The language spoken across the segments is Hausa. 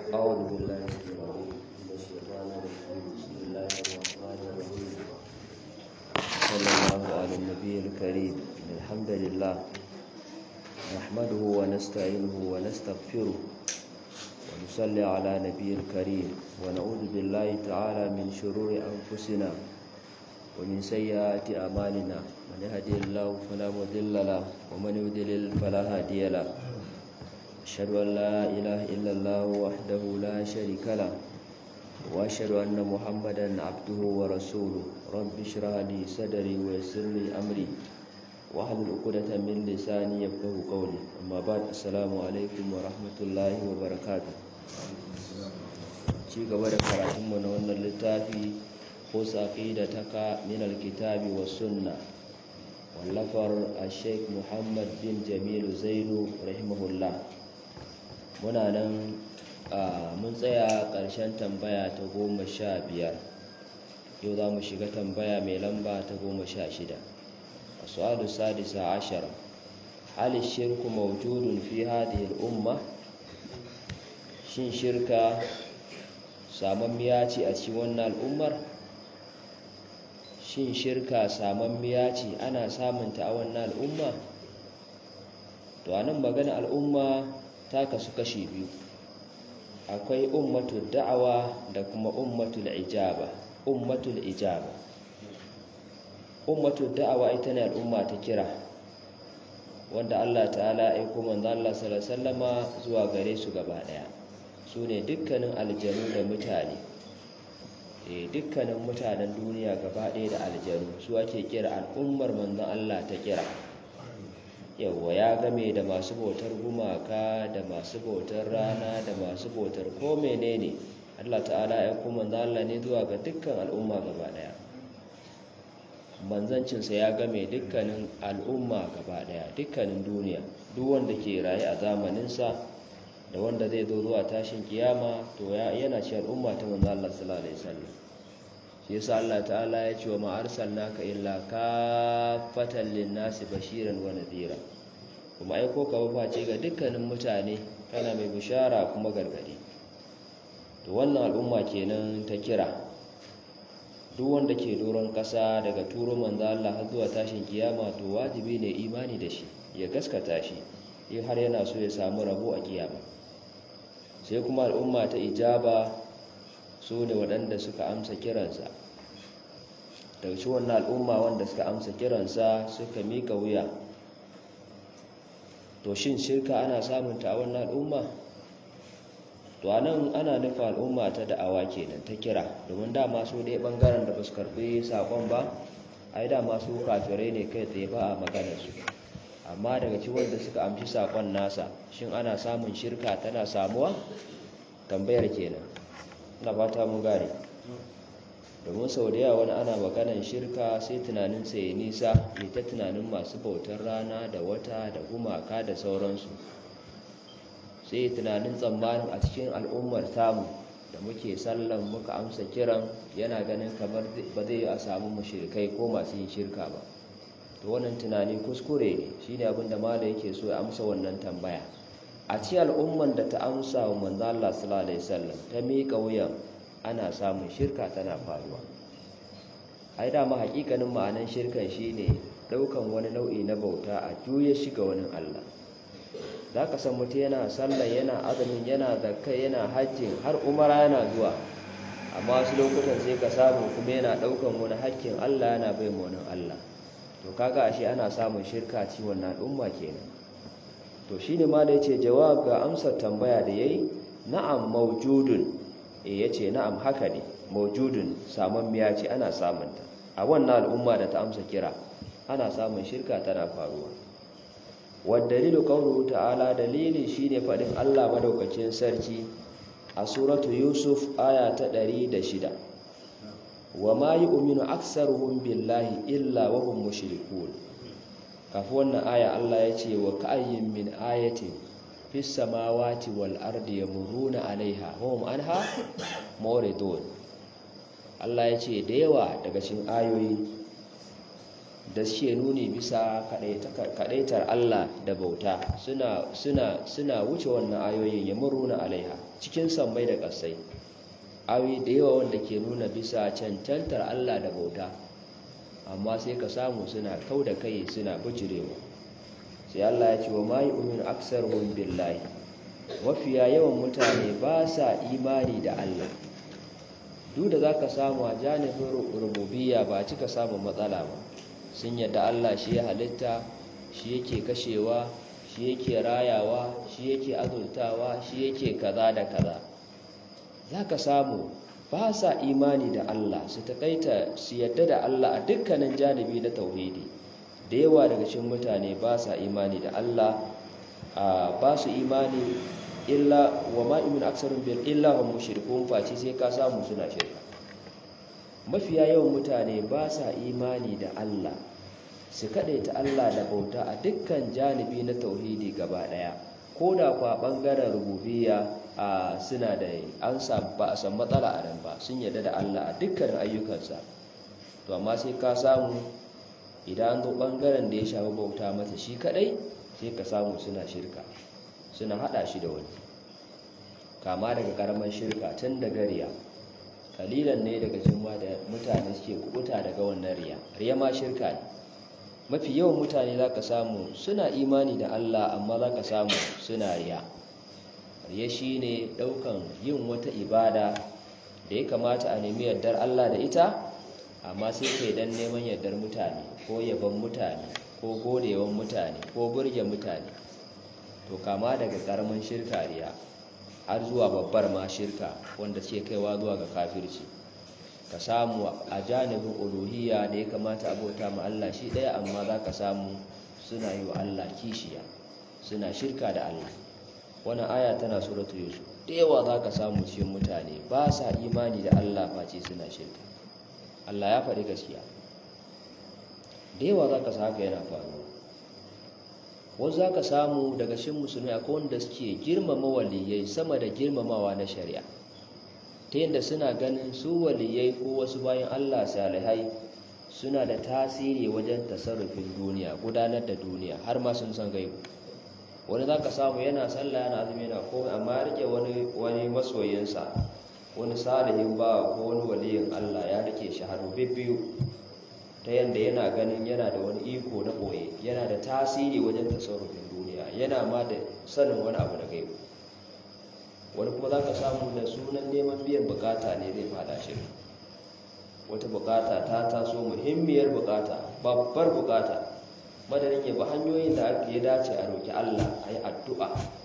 أعوذ بالله العظيم من الشيطان الرجيم بسم الله الرحمن الرحيم صلى الله على النبي الكريم الحمد لله نحمده ونستعينه ونستغفره ونصلي على نبي الكريم ونعوذ بالله تعالى من شرور أنفسنا ومن سيئات أعمالنا من يهدي الله فلا مضل له ومن يضلل فلا هادي له أشهد أن لا إله إلا الله وحده لا شريك له وأشهد أن محمدا عبده ورسوله رب اشرح لي صدري ويسر لي أمري واحلل عقدة من لساني يفقهوا قولي أما بعد السلام عليكم ورحمة الله وبركاته ci gaba da karatunmu na wannan littafi ko saqidataka min alkitabi was sunna wallafar al-sheikh Muhammad bin Jamil Zainu rahimahullah muna nan mun tsaya ƙarshen tambaya ta goma sha biyar yau za mu shiga tambaya mai lamba ta goma sha shida a su'adu sadisa ashara halin shirku maujudun fi hadhihi al'umma shin shirka samammiya ce a cikin wannan al'ummar shin shirka samammiya ce ana samunta a wannan al'umma to anan magana al'umma ta kasu kashi biyu akwai ummatul da'awa da kuma ummatul ijaba ummatul ijaba ummatul da'awa ita ne al'umma ta kira wanda Allah ta'ala ya aiko manzo Allah sallallahu alaihi wasallama zuwa gare su gaba daya su ne dukkanin aljanu da mutane eh dukkanin mutanen duniya gaba daya da aljanu su ake kira al'ummar manzo Allah ta kira yawwa ya game da masu bautar gumaka da masu bautar rana da masu bautar ko menene Allah ta'ala ya kuma Allah ne zuwa ga dukkan al'umma gaba daya manzancinsa ya game dukkanin al'umma gaba daya dukkanin duniya duk wanda ke raye a zamaninsa da wanda zai zo zuwa tashin kiyama to yana ci al'umma ta manzo Allah sallallahu alaihi wasallam shi yasa Allah ta'ala ya ce wa ma arsalnaka illa kaffatan lin-nasi bashiran wa nadhira kuma aiko ka face ga dukkanin mutane kana mai bishara kuma gargadi to wannan al'umma kenan ta kira duk wanda ke doron kasa daga turo manzo Allah har zuwa tashin kiyama to wajibi ne imani da shi ya gaskata shi in har yana so ya samu rabo a kiyama sai kuma al'umma ta ijaba su ne waɗanda suka amsa kiransa daga shi wannan al'umma wanda suka amsa kiransa suka mika wuya to shin shirka ana samunta a wannan al'umma to anan ana nufa al'umma ta da'awa kenan ta kira domin dama su dai bangaren da ba su karbi sakon ba ai dama su kafirai ne kai tsaye ba a maganar su amma daga ci wanda suka amshi sakon nasa shin ana samun shirka tana samuwa tambayar kenan ina fata mun gane domin sau da yawa wani ana maganan shirka sai tunanin ya nisa ya ta tunanin masu bautar rana da wata da gumaka da sauransu sai tunanin tsammanin a cikin al'ummar tamu da muke sallan muka amsa kiran yana ganin kamar ba zai a samu mushrikai ko masu yin shirka ba to wannan tunani kuskure ne shine abin da mala yake so ya amsa wannan tambaya a ci al'umman da ta amsa wa manzo Allah sallallahu alaihi wasallam ta miƙa wuyan ana samun shirka tana faruwa ai dama hakikanin ma'anan shirkan shine daukan wani nau'i na bauta a juye shi ga wani Allah zaka san mutum yana sallah yana azumin yana zakka yana hajji har umara yana zuwa amma wasu lokutan sai ka samu kuma yana daukan wani hakkin Allah yana bai wani Allah to kaga ashe ana samun shirka ci wannan al'umma kenan to shine ma da yace jawab ga amsar tambaya da yayi na'am mawjudun e ya ce na'am haka ne maujudun miya ce ana samunta a wannan al'umma da ta amsa kira ana samun shirka tana faruwa waddalilu qawluhu ta'ala dalili shine fadin Allah madaukakin sarki a suratu yusuf aya ta 106 wa ma yu'minu aktsaruhum billahi illa wa hum mushrikun kafin wannan aya Allah ya ce wa ka'ayyin min ayatin fi samawati wal ardi yamuruna alaiha hum anha muridun Allah ya ce da yawa daga cikin ayoyi da suke nuni bisa kadaitar Allah da bauta suna suna suna wuce wannan ayoyin ya muruna alaiha cikin sammai da kasai ayoyi da yawa wanda ke nuna bisa cancantar Allah da bauta amma sai ka samu suna kau da kai suna bijirewa sai Allah ya ce wa mai umin aksarhum billahi mafiya yawan mutane ba sa imani da Allah duk da zaka samu a janibin rububiyya ba cika samun matsala ba sun yadda Allah shi ya halitta shi yake kashewa shi yake rayawa shi yake azultawa shi yake kaza da kaza zaka samu ba sa imani da Allah su takaita su yadda da Allah a dukkanin janibi na tauhidi da yawa daga cikin mutane ba sa imani da Allah ba su imani illa wa ma imin aksarun bil illa hum mushrikun face sai ka samu suna shirka mafiya yawan mutane ba sa imani da Allah su ta Allah da bauta a dukkan janibi na tauhidi gaba daya ko da kwa bangaren rububiyya a suna da an ba a san matsala a nan ba sun yarda da Allah a dukkan ayyukansa to amma sai ka samu idan zo bangaren da ya shafi bauta masa shi kadai sai ka samu suna shirka suna hada shi da wani kama daga karamar shirka tun da gariya kalilan ne daga jimma da mutane suke kubuta daga wannan riya riya ma shirka ne mafi yawan mutane za ka samu suna imani da Allah amma za ka samu suna riya riya shi ne ɗaukan yin wata ibada da ya kamata a nemi yardar Allah da ita amma sai kai dan neman yardar mutane ko yaban mutane ko godewan mutane ko burge mutane to kama daga karamin shirka riya har zuwa babbar ma shirka wanda ce kaiwa zuwa ga kafirci ka samu a janibin uluhiyya da ya kamata abota ma Allah shi ɗaya amma za ka samu suna yi wa Allah kishiya suna shirka da Allah wani aya tana suratu yusuf da yawa za ka samu cikin mutane ba sa imani da Allah face suna shirka Allah ya faɗi gaskiya da yawa za ka sa haka yana faruwa wasu za ka samu daga shin musulmi akwai wanda suke girmama waliyai sama da girmamawa na shari'a ta yadda suna ganin su waliyai ko wasu bayan allah salihai suna da tasiri wajen tasarrufin duniya gudanar da duniya har ma sun san gaibu wani za ka samu yana sallah yana azumi yana komai amma ya rike wani masoyinsa wani salihin ba ko wani waliyin allah ya rike shi hannu bibbiyu ta yadda yana ganin yana da wani iko na ɓoye yana da tasiri wajen tasarrufin duniya yana ma da sanin wani abu da gaibu wani kuma za ka samu da sunan neman biyan bukata ne zai fada shi wata bukata ta taso muhimmiyar bukata babbar bukata madadin ya bi hanyoyin da ake dace a roki Allah a yi addu'a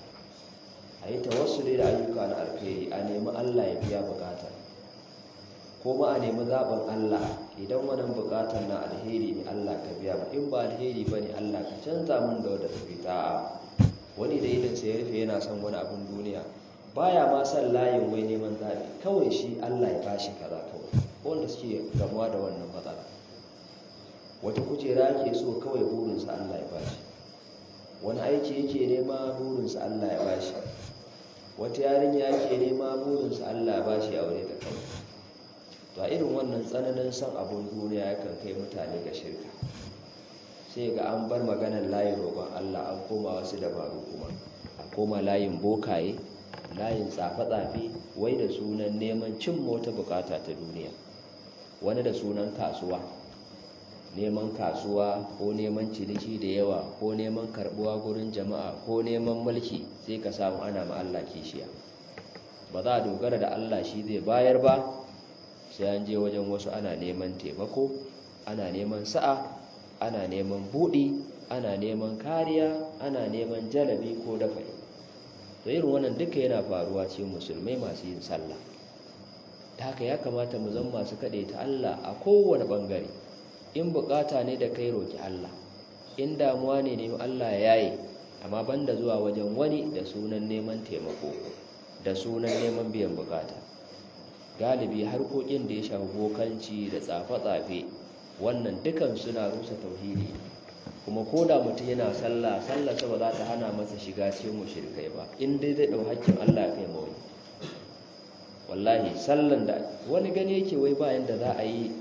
a yi tawassuli da ayyuka na alkhairi a nemi Allah ya biya bukata ko ma a nemi zaɓin Allah idan wannan bukatar na alheri ne Allah ka biya ba in ba alheri ba ne Allah ka canza min da wadda tafi ta wani da idan sai ya rufe yana son wani abin duniya baya ma son layin wai neman zaɓi kawai shi Allah ya bashi kaza kawai wanda suke gamuwa da wannan matsala wata kujera ke so kawai burinsa Allah ya bashi wani aiki yake nema burinsa Allah ya bashi wata yarinya yake nema burinsa Allah ya bashi aure da kawai to a irin wannan tsananin son abun duniya yakan kai mutane ga shirka sai ga an bar maganar layin roƙon Allah an koma wasu dabaru kuma a koma layin bokaye layin tsafe-tsafe wai da sunan neman cin mota bukata ta duniya wani da sunan kasuwa neman kasuwa ko neman ciniki da yawa ko neman karbuwa gurin jama'a ko neman mulki sai ka samu ana ma Allah kishiya ba za a dogara da Allah shi zai bayar ba sai an je wajen wasu ana neman taimako ana neman sa'a ana neman buɗi ana neman kariya ana neman jalabi ko dafai to irin wannan duka yana faruwa cikin musulmai masu yin sallah ta haka ya kamata mu zama masu kaɗe ta Allah a kowane ɓangare in bukata ne da kai roki Allah in damuwa ne ne Allah ya yaye amma banda zuwa wajen wani da sunan neman taimako da sunan neman biyan bukata galibi harkokin da ya shafi bokanci da tsafe-tsafe wannan dukan suna rusa tauhidi kuma ko da mutum yana sallah sallah ba za ta hana masa shiga cikin mushrikai ba in dai zai dau hakkin Allah kai mawai wallahi sallan da wani gani yake wai bayan da za a yi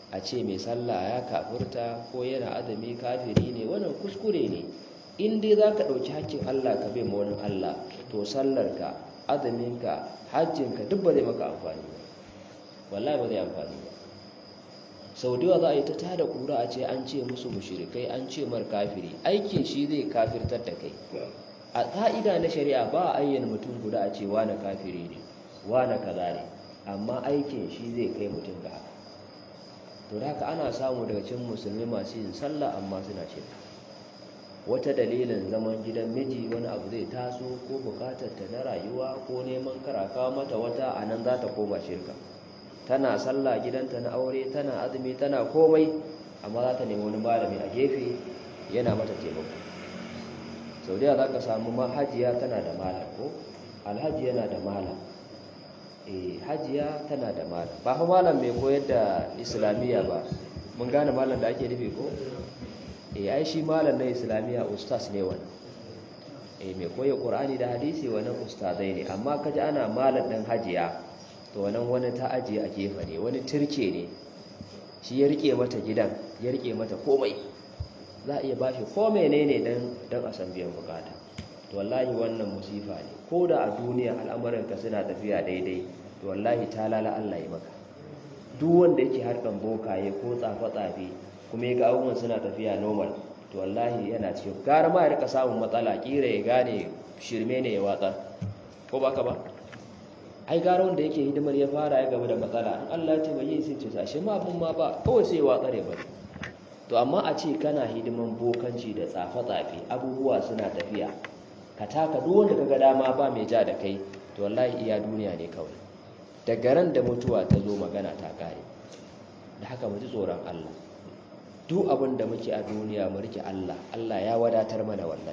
a ce mai sallah ya kafurta ko yana azumi kafiri ne wannan kuskure ne in dai za ka ɗauki hakkin Allah ka bai wani Allah to sallarka azuminka hajjinka duk ba zai maka amfani ba wallahi ba zai amfani ba sau da yawa za a yi ta tada kura a ce an ce musu mushrikai an ce mar kafiri aikin shi zai kafirtar da kai a ka'ida na shari'a ba a ayyana mutum guda a ce wane kafiri ne wane kaza ne amma aikin shi zai kai mutum ga haka to da haka ana samu daga cikin musulmi masu yin sallah amma suna shirka wata dalilin zaman gidan miji wani abu zai taso ko bukatar ta na rayuwa ko neman karakawa mata wata a nan za ta koma shirka tana sallah gidanta na aure tana azumi tana komai amma za ta nemi wani malami a gefe yana mata taimako sau da za ka samu hajiya tana da malam ko alhaji yana da malam eh hajiya tana da malam ba fa malam mai koyar da islamiyya ba mun gane malam da ake nufi ko eh ai shi malam na islamiyya ustaz ne wannan eh mai koyar qur'ani da hadisi wannan ustazai ne amma kaji ana malam din hajiya to wannan wani ta ajiye a gefe ne wani turke ne shi ya rike mata gidan ya rike mata komai za a iya ba shi ko menene dan dan a san biyan bukata to wallahi wannan musifa ne ko da a duniya al'amuranka suna tafiya daidai to wallahi ta lala Allah ya maka duk wanda yake harkan bokaye ko tsafe-tsafe kuma ya ga abubuwan suna tafiya normal to wallahi yana cikin gara ma ya rika samun matsala kira ya gane shirme ne ya watsa ko baka ba ai gara wanda yake hidimar ya fara ya gaba da matsala in Allah ya taimake sai ce sashi ma abun ma ba kawai sai ya watsa ne ba to amma a ce kana hidiman bokanci da tsafe-tsafe abubuwa suna tafiya ka taka duk wanda kaga dama ba mai ja da kai to wallahi iya duniya ne kawai daga ran da mutuwa ta zo magana ta kare da haka mu ji tsoron Allah duk abin da muke a duniya mu rike Allah Allah ya wadatar mana wallahi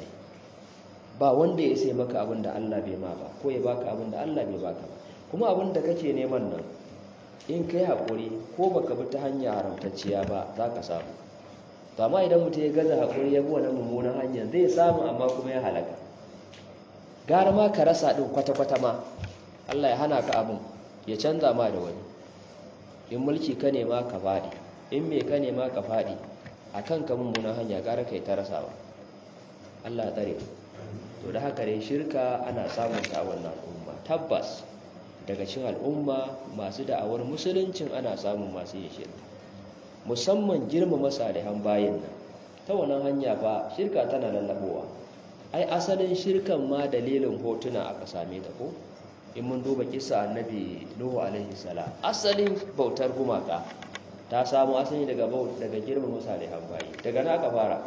ba wanda ya sai maka abin da Allah bai ma ba ko ya baka abin da Allah bai baka ba kuma abin da kake neman nan in kai haƙuri ko baka bi ta hanya haramtacciya ba za ka samu to amma idan mutum ya gaza haƙuri ya bi wannan mummunan hanyar zai samu amma kuma ya halaka gara ma ka rasa ɗin kwata-kwata ma Allah ya hana ka abin ya canza ma da wani in mulki ka nema ka faɗi in me ka nema ka faɗi a kan ka mummunan hanya gara kai ta rasawa Allah tsare to da haka dai shirka ana samun ta wannan al'umma tabbas daga cikin al'umma masu da'awar musuluncin ana samun masu yin shirka musamman girmama salihan bayin nan ta wannan hanya ba shirka tana lallabowa ai asalin shirkan ma dalilin hotuna aka same ta ko in mun duba kisa annabi nuhu alaihi salam asalin bautar gumaka ta samu asali daga daga girmama salihan bayi daga na aka fara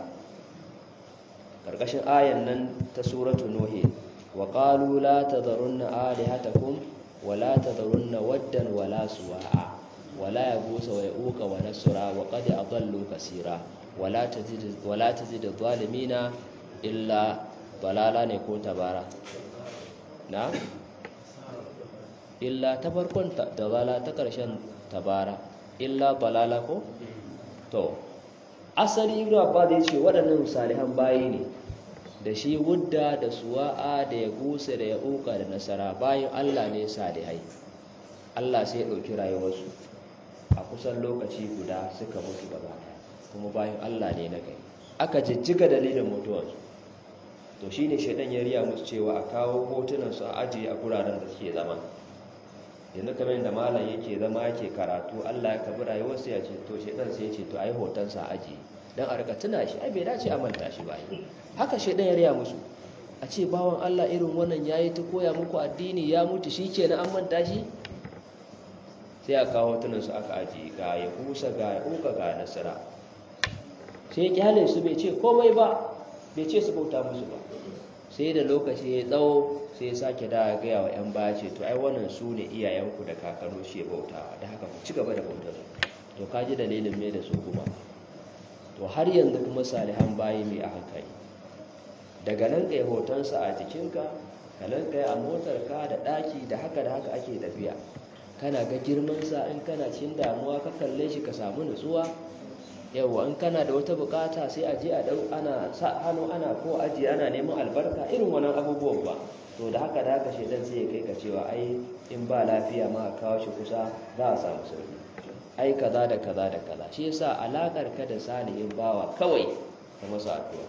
karkashin ayan nan ta suratu nuhi wa qalu la tadharunna alihatakum wa la tadharunna waddan wa la suwa'a wa la yaghus wa yauqa wa nasra wa qad adallu kaseera wa la tazid wa la tazid adh-dhalimina illa balala ne ko tabara na illa ta farkon tabala ta karshen tabara illa balala ko to asali ibnu abbas ya ce waɗannan salihan bayi ne da shi wudda da suwa'a da ya gusa da ya uka da nasara bayan Allah ne salihai Allah sai ya ɗauki rayuwarsu a kusan lokaci guda suka mutu gaba kuma bayan Allah ne na kai aka jijjiga dalilin mutuwarsu to shine shaidan ya riya musu cewa a kawo hotunan su a ajiye a guraren da suke zama yanzu kamar yadda malam yake zama yake karatu Allah ya kabi rayuwarsa ya ce to shaidan sai ya ce to ai hotonsa ajiye dan a rika tuna shi ai bai dace a manta shi ba haka shaidan ya riya musu a ce bawan Allah irin wannan yayi ta koya muku addini ya mutu shikenan an manta shi sai a kawo hotunan su aka ajiye ga ya kusa ga ya uka ga nasara sai ya kyale su bai ce komai ba bai ce su bauta musu ba sai da lokaci ya tsawo sai ya sake da gaya wa 'yan baya ce to ai wannan su ne iyayenku da kakanu shi bautawa da haka ku ci gaba da bautar su to ka ji dalilin mai da su kuma to har yanzu kuma salihan bayi mai a hankali daga nan kai hotonsa a jikinka ka nan kai a motarka da ɗaki da haka da haka ake tafiya kana ga girmansa in kana cin damuwa ka kalle shi ka samu nutsuwa yawwa in kana da wata bukata sai a je a dau ana sa hannu ana ko aji ana neman albarka irin wannan abubuwan ba to da haka da haka shedan sai ya kai ka cewa ai in ba lafiya ma a kawo shi kusa za a samu sauki ai kaza da kaza da kaza shi yasa alakar ka da salihin bawa kawai ka masa addu'a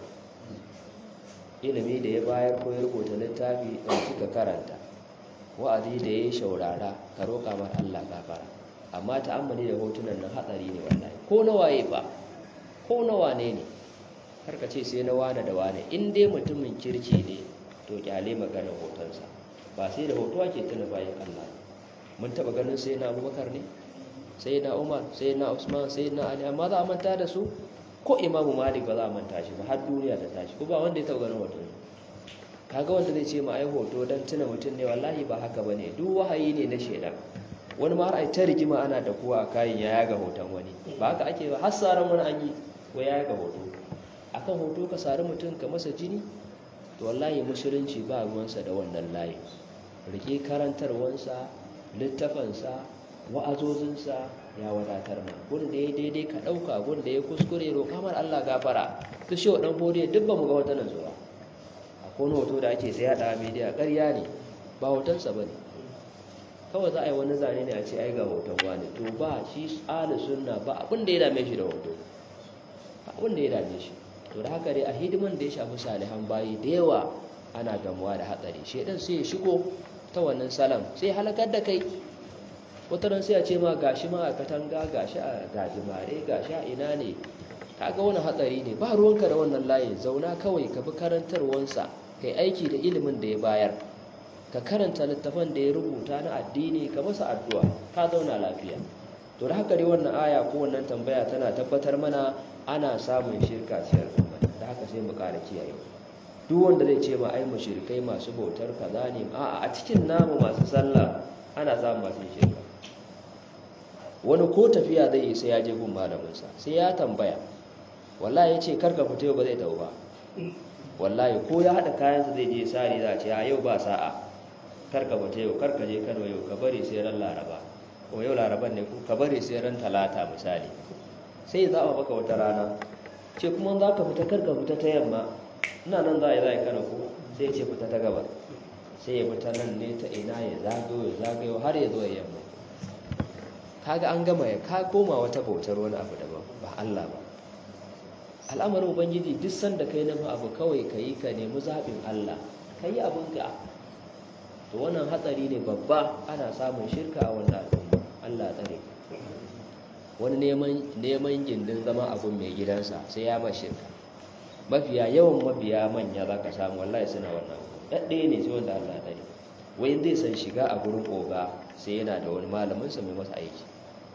ilimi da ya bayar ko ya rubuta littafi ɗauki ka karanta wa'azi da ya shaurara ka roƙa mar Allah gafara amma ta'ammali da hotunan nan hatsari ne wallahi ko na waye ba ko na wane ne har ka ce sai na wane da wane in dai mutumin kirki ne to kyale maganar hotonsa ba sai da hoto ake tuna bayan Allah mun taba ganin sai na Abubakar ne sai na Umar sai na Usman sai na Ali amma za a manta da su ko Imam Malik ba za a manta shi ba har duniya ta tashi ko ba wanda ya taba ganin hoto kaga wanda zai ce ma ai hoto dan tuna mutum ne wallahi ba haka bane duk wahayi ne na shedan wani ma har ai ta rigima ana da kuwa a kayan ya yaga hoton wani ba haka ake ba har saran wani an yi wai ya yaga hoto akan hoto ka sari mutum ka masa jini to wallahi musulunci ba ruwansa da wannan layi rike karantarwansa littafansa wa'azozinsa ya wadatar ma gun da ya daidai ka ɗauka gun da ya kuskure roƙa mar Allah gafara su shi waɗan horiya duk ba mu ga wata zuwa a kone hoto da ake sai yaɗa media ƙarya ne ba hotonsa ba ne kawai za a yi wani zane ne a ce ai ga hoton wani to ba shi tsala sunna ba abin da ya dame shi da hoto abin da ya dame shi to da haka dai a hidiman da ya shafi salihan bayi da yawa ana gamuwa da hatsari shedan sai ya shigo ta wannan salam sai halakar da kai wata ran sai a ce ma gashi ma a katanga gashi a gajimare gashi a ina ne kaga wani hatsari ne ba ruwanka da wannan layin zauna kawai ka bi karantarwansa kai aiki da ilimin da ya bayar ka karanta littafan da ya rubuta na addini ka masa addu'a ka zauna lafiya to da haka dai wannan aya ko wannan tambaya tana tabbatar mana ana samun shirka cikin al'umma da haka sai mu ƙara kiyaye duk wanda zai ce ma ai mushrikai masu bautar kaza ne a'a a cikin namu masu sallah ana samun masu shirka wani ko tafiya zai yi sai ya je gun malaminsa sai ya tambaya wallahi ya ce karka fita yau ba zai tau ba wallahi ko ya haɗa kayansa zai je sari za a ce a yau ba sa'a karka fita yau karka je kano yau ka bari sai ran laraba ko yau laraban ne ka bari sai ran talata misali sai ya zaɓa maka wata rana ce kuma za ka fita karka fita ta yamma ina nan za a yi za a yi kano ko sai ya ce fita ta gabar sai ya fita nan ne ta ina ya zagayo ya zagayo har ya zo ya yamma kaga an gama ya ka koma wata bautar wani abu daban ba Allah ba al'amarin ubangiji duk sanda kai na abu kawai ka yi ka nemi zaɓin Allah ka yi abinka to wannan hatsari ne babba ana samun shirka a wannan al'umma Allah tsare wani neman gindin zama abun mai gidansa sai ya ma shirka mafiya yawan mabiya manya za ka samu wallahi suna wannan ɗaɗɗaya ne sai wanda Allah tsare wai zai san shiga a gurin oga sai yana da wani malaminsa mai masa aiki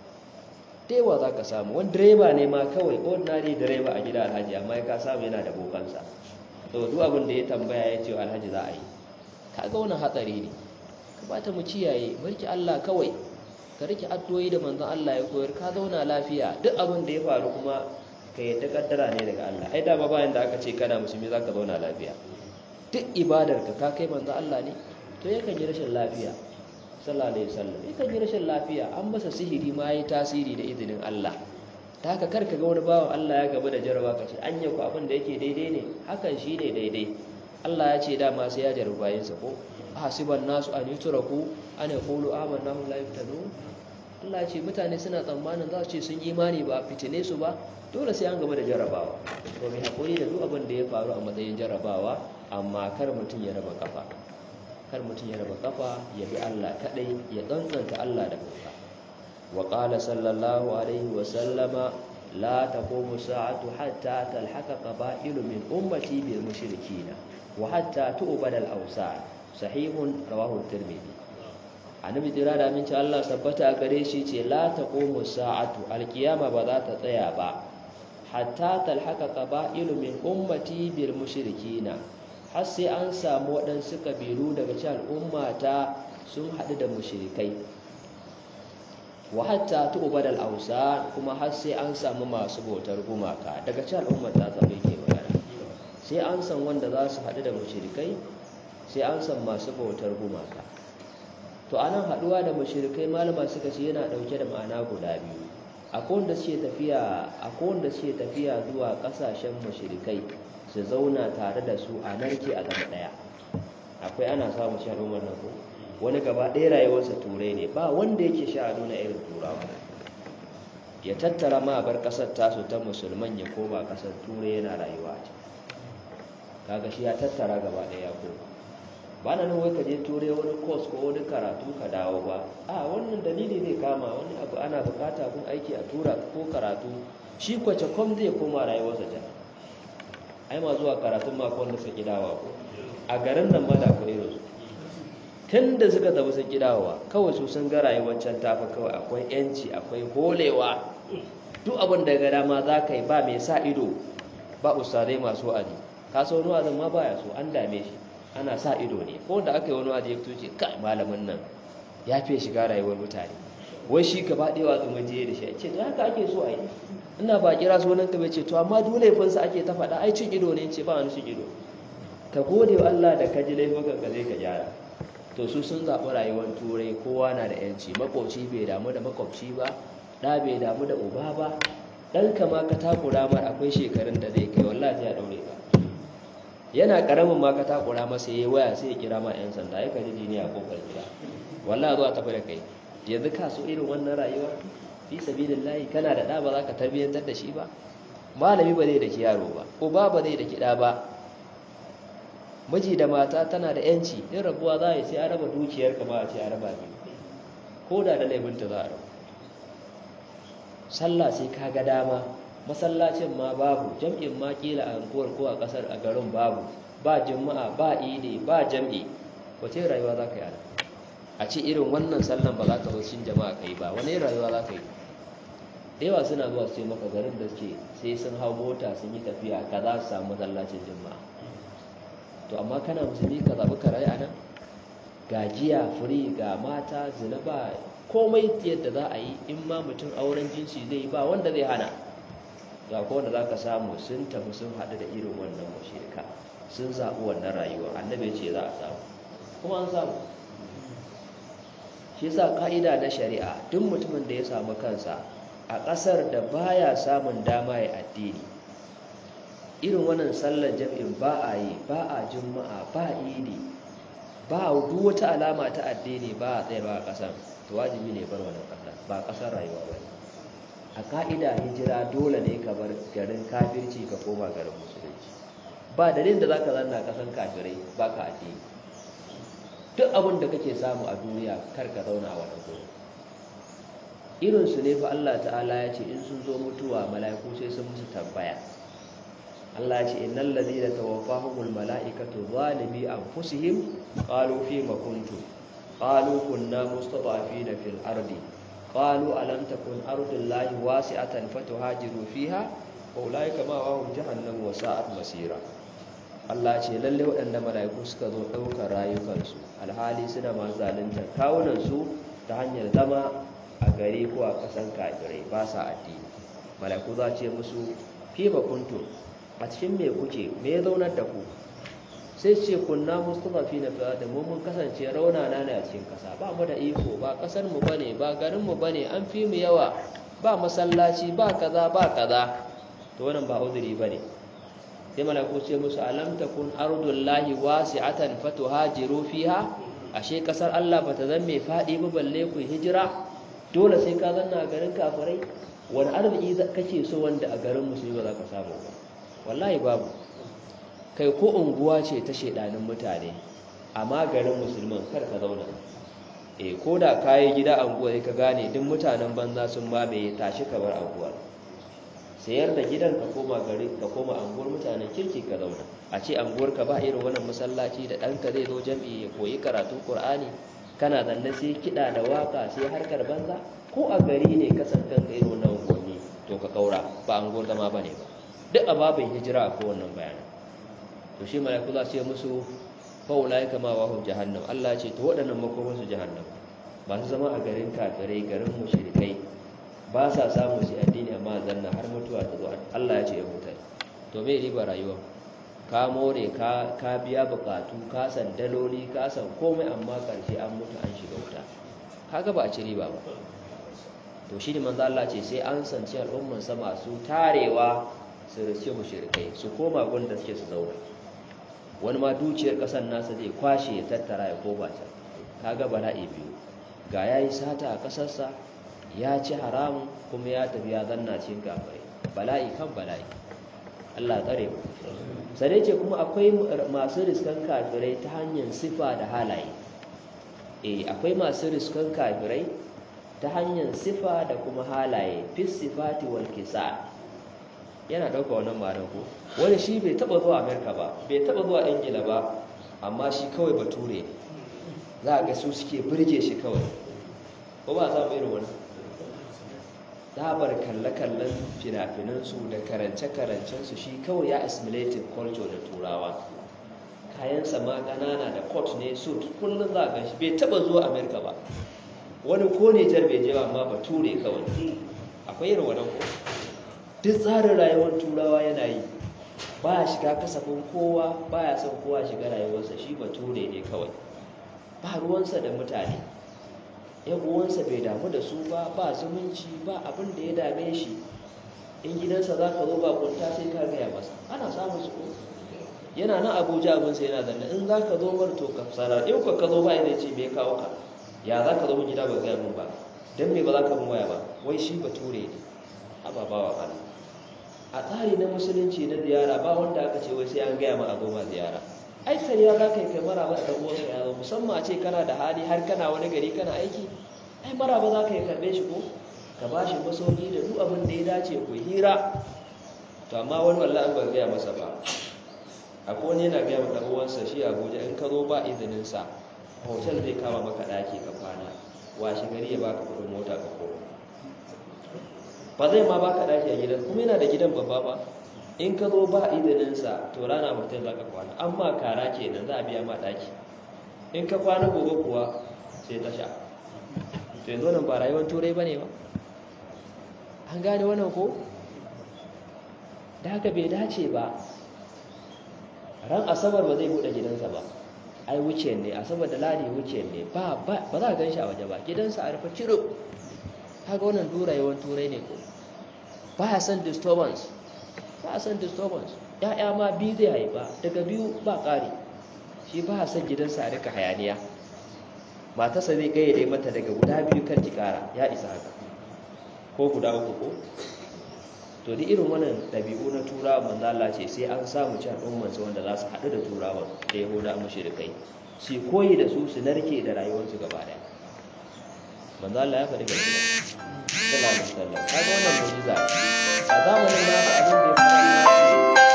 yawa za ka samu wani direba ne ma kawai ordinary direba a gida alhaji amma ya ka samu yana da bokansa to duk abin da ya tambaya ya ce alhaji za a yi kaga wani hatsari ne kamata mu kiyaye mulki Allah kawai ka rike addu'o'i da manzon Allah ya koyar ka zauna lafiya duk abin da ya faru kuma ka yadda kaddara ne daga Allah ai da ba bayan da aka ce kana musulmi zaka zauna lafiya duk ibadar ka ka kai manzon Allah ne to yakan yi rashin lafiya sallallahu alaihi wasallam yakan yi rashin lafiya an masa sihiri ma yayi tasiri da izinin Allah ta haka karka ga wani bawan Allah ya gaba da jaraba ka ce anya ku abin da yake daidai ne hakan shine daidai Allah ya ce dama sai ya jarraba bayansa ko hasiban nasu an yutraku an yaqulu amanna hum la yuftanu Allah ya ce mutane suna tsammanin za su ce sun imani ba fitine su ba dole sai an gaba da jarrabawa to mai hakuri da duk abin da ya faru a matsayin jarrabawa amma kar mutum ya raba kafa kar mutum ya raba kafa ya bi Allah kadai ya tsantsanta Allah da bauta wa qala sallallahu alaihi wa sallama la taqumu sa'atu hatta talhaqa qaba'ilu min ummati bil mushrikina wa hatta tu'bad al awsan sahihun rawahu tirmidhi annabi jira da aminci Allah sabbata a gare shi ce la taqumu sa'atu alkiyama ba za ta tsaya ba hatta talhaqa qaba'ilu min ummati bil mushrikina har sai an samu waɗansu ƙabilu daga cikin al'ummata sun haɗu da mushrikai wa hatta tu'bad al-awsa kuma har sai an samu masu bautar gumaka daga cikin al'ummata ta bai ke magana sai an san wanda za su haɗu da mushrikai sai an san masu bautar gumaka to anan haɗuwa da mushrikai malama suka ce yana ɗauke da ma'ana guda biyu akwai wanda suke tafiya akwai wanda suke tafiya zuwa ƙasashen mushrikai su zauna tare da su a narke a zama ɗaya akwai ana samun shi al'ummar nan ko wani gaba ɗaya rayuwarsa turai ne ba wanda yake sha a nuna irin turawa ya tattara ma bar kasar tasu ta musulman ya koma kasar turai yana rayuwa a kaga shi ya tattara gaba ɗaya ya koma ba na nan wai ka je turai wani course ko wani karatu ka dawo ba a wannan dalili zai kama wani abu ana bukata kun aiki a tura ko karatu shi kwace kom zai koma rayuwarsa can ai ma zuwa karatun makon da suka dawa ko a garin nan ma da akwai irin tun da suka tafi sun dawowa kawai su sun ga rayuwar can tafi kawai akwai yanci akwai holewa duk abin da ga dama za ka yi ba mai sa ido ba ustazai masu wa'azi ka so wani wa'azin ma baya so an dame shi ana sa ido ne ko da aka yi wani wa'azi ya fito ce kai malamin nan ya fiye shiga rayuwar mutane wai shi ka ba ɗaya wa'azin waje da shi ce to haka ake so a yi ina ba kira sunan ka bai ce to amma duk laifinsa ake ta faɗa ai cin ido ne ce ba wani cin ido ka gode wa Allah da ka ji laifukan ka zai ka gyara to su sun zaɓi rayuwar turai kowa na da yanci makwabci bai damu da makwabci ba ɗa bai damu da uba ba ɗan kama ka takura mar akwai shekarun da zai kai wallahi ya ɗaure ba yana ƙaramin ma ka takura masa ya yi waya sai ya kira ma 'yan sanda ya kaji jini a kofar gida wallahi zuwa tafi da kai yanzu ka so irin wannan rayuwa fi sabilillahi kana da ɗa ba za ka tarbiyyantar da shi ba malami ba zai da ki yaro ba uba ba zai da ki ɗa ba miji da mata tana da yanci in rabuwa za a yi sai a raba dukiyar kama a ce a raba biyu ko da da laifinta za a raba sallah sai ka ga dama masallacin ma babu jam'in ma kila a anguwar ko a kasar a garin babu ba juma'a ba idi ba jam'i wace rayuwa za ka yi ana a ce irin wannan sallan ba za ka zo cikin jama'a ka yi ba wani rayuwa za ka yi da yawa suna zuwa su ce maka garin da suke sai sun hau mota sun yi tafiya ka za su samu masallacin juma'a to amma kana musulmi ka zaɓi ka rayu a nan gajiya furi ga mata zina ba komai yadda za a yi in ma mutum auren jinsi zai yi ba wanda zai hana ga wanda za ka samu sun tafi sun haɗu da irin wannan mashirka sun zaɓi wannan rayuwa annabi ce za a samu kuma an samu shi sa ƙa'ida na shari'a duk mutumin da ya samu kansa a ƙasar da baya samun dama ya addini irin wannan sallar jam'in ba a yi ba a juma'a ba idi ba duk wata alama ta addini ba a tsayarwa a ƙasar to wajibi ne bar wannan ƙasar ba ƙasar rayuwa ba a ka'ida hijira dole ne ka bar garin kafirci ka koma garin musulunci ba dalilin da za ka zanna ƙasar kafirai ba ka addini duk abin da kake samu a duniya kar ka zauna a wannan gurin irinsu ne fa Allah ta'ala ya ce in sun zo mutuwa mala'iku sai sun musu tambaya Allah ce innal ladina tawaffahumul mala'ikatu zalimi anfusihim qalu fima kuntum qalu kunna mustada'afina fil ardi qalu alam takun ardullahi wasi'atan fatuhajiru fiha fa ulaika ma'ahum jahannam wa sa'at masira Allah ce lalle waɗanda mala'iku suka zo ɗaukar rayukansu alhali suna masu zalunta kawunansu ta hanyar zama a gari ko a ƙasan kafirai ba sa addini mala'iku za ce musu fima kuntum a cikin me kuke me ya zaunar da ku sai ce kunna mustafafi na fiye da mun kasance raunana ne a cikin kasa ba mu da iko ba kasar mu bane ba garin mu bane an fi mu yawa ba masallaci ba kaza ba kaza to wannan ba uzuri bane sai malaiku ce musu alam takun ardullahi wasi'atan fatuhajiru fiha ashe kasar Allah bata zan mai fadi ba balle ku hijira dole sai ka zanna a garin kafirai wani arziki kake so wanda a garin musulmi ba za ka samu ba wallahi babu kai ko unguwa ce ta shedanin mutane amma garin musulman kar ka zauna eh ko da kayi gida anguwa sai ka gane duk mutanen banza sun mamaye tashi ka bar anguwar sayar da gidan ka koma gari ka koma anguwar mutanen kirki ka zauna a ce anguwar ka ba irin wannan masallaci da ɗanka zai zo jam'i ya koyi karatu qur'ani kana zanne sai kiɗa da waka sai harkar banza ko a gari ne ka san kanka irin wannan unguwanni to ka kaura ba anguwar zama bane ba duk a babin hijira a kowannan bayanan to shi malaiku za su yi musu faulai kama wa jahannam Allah ce to waɗannan makomansu jahannam masu zama a garin kafirai garin mushrikai ba sa samu su addini amma zanna har mutuwa ta zo Allah ya ce ya mutai to me riba rayuwa ka more ka ka biya bukatu ka san daloli ka san komai amma karshe an mutu an shiga wuta kaga ba a ci riba ba to shi ne manzo Allah ce sai an sanci al'umman sa masu tarewa su race mushrikai su koma gunda suke su zauna wani ma dukiyar kasar nasa zai kwashe ya tattara ya koma can kaga bala'i biyu ga yayi sata a kasarsa ya ci haramun kuma ya tafi ya zanna cikin kafirai bala'i kan bala'i Allah tsare mu sai ce kuma akwai masu riskan kafirai ta hanyar sifa da halaye eh akwai masu riskan kafirai ta hanyar sifa da kuma halaye fis sifati wal kisa yana dauka wannan ma'anar ko wani shi bai taba zuwa America ba bai taba zuwa Ingila ba amma shi kawai bature za a ga su suke burge shi kawai ko ba za mu irin wani dabar kalle-kallen fina-finansu da karance-karancensu shi kawai ya assimilated culture da turawa kayansa ma ƙanana da coat ne suit kullum za a gan shi bai taba zuwa amerika ba wani ko ne jar bai jewa amma ba ture kawai akwai irin wannan ko duk tsarin rayuwar turawa yana yi ba ya shiga kasafin kowa ba ya son kowa shiga rayuwarsa shi ba ture ne kawai ba ruwansa da mutane yan uwansa bai damu da su ba ba zumunci ba abin da ya dame shi in gidansa za ka zo ba kunta sai ka gaya masa ana samun su yana nan abuja abinsa yana zanne in za ka zo mar to ka sanar in ka zo ba ya ce me kawo ka ya za ka zo gida ba gaya min ba don me ba za ka mun waya ba wai shi ba ture ne ababawa Allah a tsari na musulunci na ziyara ba wanda aka ce wai sai an gaya ma a zo ma ziyara ai kariya za ka yi kai maraba da ɗan uwanka ya zo musamman a ce kana da hali har kana wani gari kana aiki ai maraba za ka yi karɓe shi ko ka ba shi masauki da duk abin da ya dace ku hira to amma wani wallah an ban gaya masa ba akwai wani yana gaya maka uwansa shi abuja in ka zo ba izinin sa hotel zai kama maka ɗaki ka kwana washe gari ya baka kuɗin mota ka koma ba zai ma baka ɗaki a gidan kuma yana da gidan babba ba in ka zo ba idaninsa to rana mutum za ka kwana amma kara kenan za a biya ma ɗaki in ka kwana gobe kuwa sai ta sha to yanzu nan ba rayuwar turai ba ne ba an gane wannan ko da haka bai dace ba ran asabar ba zai buɗe gidansa ba ai wuce ne asabar da ladi wuce ne ba za a gan shi a waje ba gidansa a rufe ciro haka wannan durayewar turai ne ko ba ya son disturbance ba a san disturbance ya'ya ma biyu zai haifa daga biyu ba ƙari shi ba a san gidansa a rika hayaniya matarsa zai gayyade mata daga guda biyu kan ki ƙara ya isa haka ko guda uku ko to da irin wannan ɗabi'u na turawa manzo Allah ce sai an samu ci al'ummansu wanda za su haɗu da turawa da yahuda mushrikai su koyi da su su narke da rayuwarsu gaba ɗaya manzo Allah ya faɗi gaskiya sallallahu alaihi wasallam kaga wannan mu'jiza a zamanin nasu abin da ya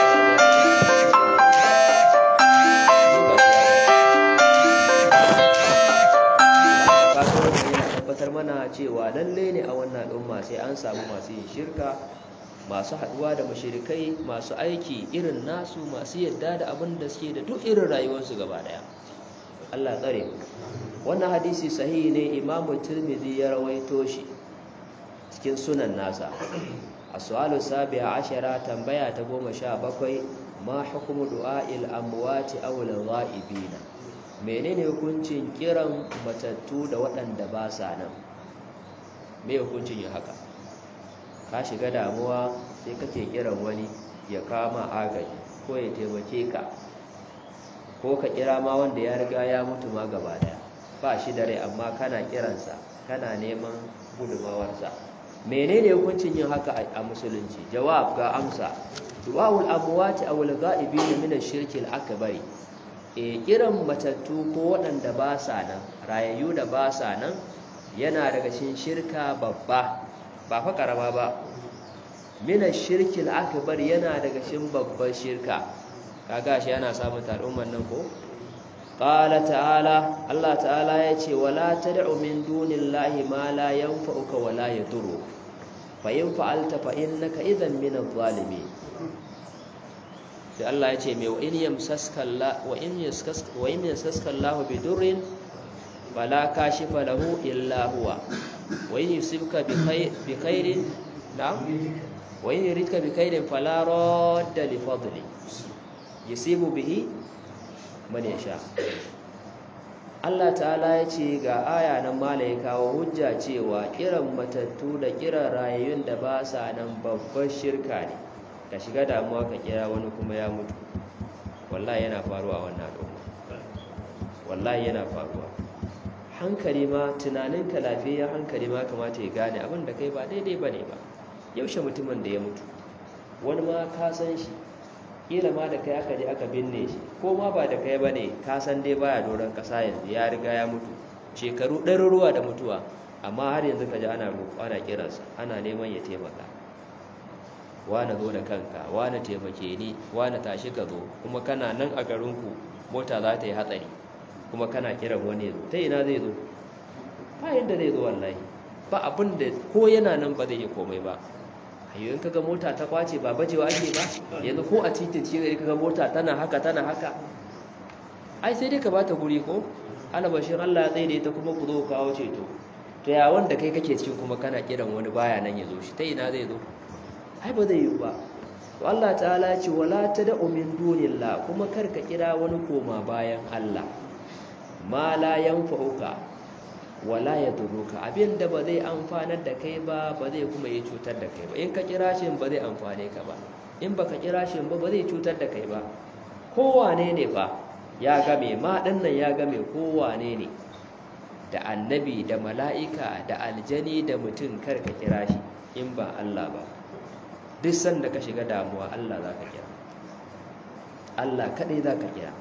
tabbatar mana cewa lalle ne a wannan al'umma sai an samu masu yin shirka masu haduwa da mashirikai masu aiki irin nasu masu yadda da abin da suke da duk irin rayuwarsu gaba daya Allah tsare wannan hadisi sahihi ne imamu tirmidhi ya rawaito shi cikin sunan nasa as-su'alu sabi'a ashara tambaya ta goma sha bakwai ma hukumu du'a'il amwati aw al-ghaibina menene hukuncin kiran matattu da waɗanda ba sa nan me hukuncin yin haka ka shiga damuwa sai kake kiran wani ya kama agaji ko ya taimake ka ko ka kira ma wanda ya riga ya mutu ma gaba daya ba shi da rai amma kana kiransa kana neman gudumawarsa menene hukuncin yin haka a musulunci jawab ga amsa du'aul amwati aw al-ghaibin min ash-shirk al-akbar e kiran matattu ko waɗanda ba sa nan rayayyu da ba sa nan yana daga cikin shirka babba ba fa karama ba min ash-shirk al-akbar yana daga cikin babbar shirka kaga shi yana samun al'umman nan ko qala ta'ala Allah ta'ala yace wala tad'u min dunillahi ma la yanfa'uka wa la yadurru fa in fa'alta fa innaka idhan min adh-dhalimin sai Allah yace me wa in yamsaska Allah wa in yaskaska wa in yaskaska Allah bi durrin fala kashifa lahu illa huwa wa in yusibka bi khair bi khairin na'am wa in yuridka bi khairin fala radda li fadli yusibu bihi man yasha Allah ta'ala ya ce ga aya nan mala ya kawo hujja cewa kiran matattu da kiran rayayyun da ba sa nan babbar shirka ne ka shiga damuwa ka kira wani kuma ya mutu wallahi yana faruwa wannan al'umma wallahi yana faruwa hankali ma tunaninka lafiyayyen hankali ma kamata ya gane abin da kai ba daidai ba ne ba yaushe mutumin da ya mutu wani ma ka san shi kila ma da kai aka je aka binne shi ko ma ba da kai ba ne ka san dai baya doron ƙasa yanzu ya riga ya mutu shekaru ɗaruruwa da mutuwa amma har yanzu ka ji ana roƙo ana kiransa ana neman ya taimaka wane zo da kanka wane taimake ni wane tashi ka zo kuma kana nan a garinku mota za ta yi hatsari kuma kana kiran wani ya zo ta ina zai zo ba yadda zai zo wallahi ba abin da ko yana nan ba zai yi komai ba hanyoyin kaga mota ta kwace ba bajewa ake ba yanzu ko a titin cikin kaga mota tana haka tana haka ai sai dai ka bata guri ko alabashin Allah ya tsaye da ita kuma ku zo kawo ceto to ya wanda kai kake cikin kuma kana kiran wani baya nan ya zo shi ta ina zai zo ai ba zai yi ba to Allah ta'ala ce wala tad'u min dunillah kuma kar ka kira wani koma bayan Allah ma la yanfa'uka wala yadurruka abinda ba zai amfanar da kai ba ba zai kuma yi cutar da kai ba in ka kira shi ba zai amfane ka ba in baka kira shi ba ba zai cutar da kai ba kowane ne fa ya game ma dinnan ya game kowane ne da annabi da mala'ika da aljani da mutum kar ka kira shi in ba Allah ba duk sanda ka shiga damuwa Allah za ka kira Allah kaɗai za ka kira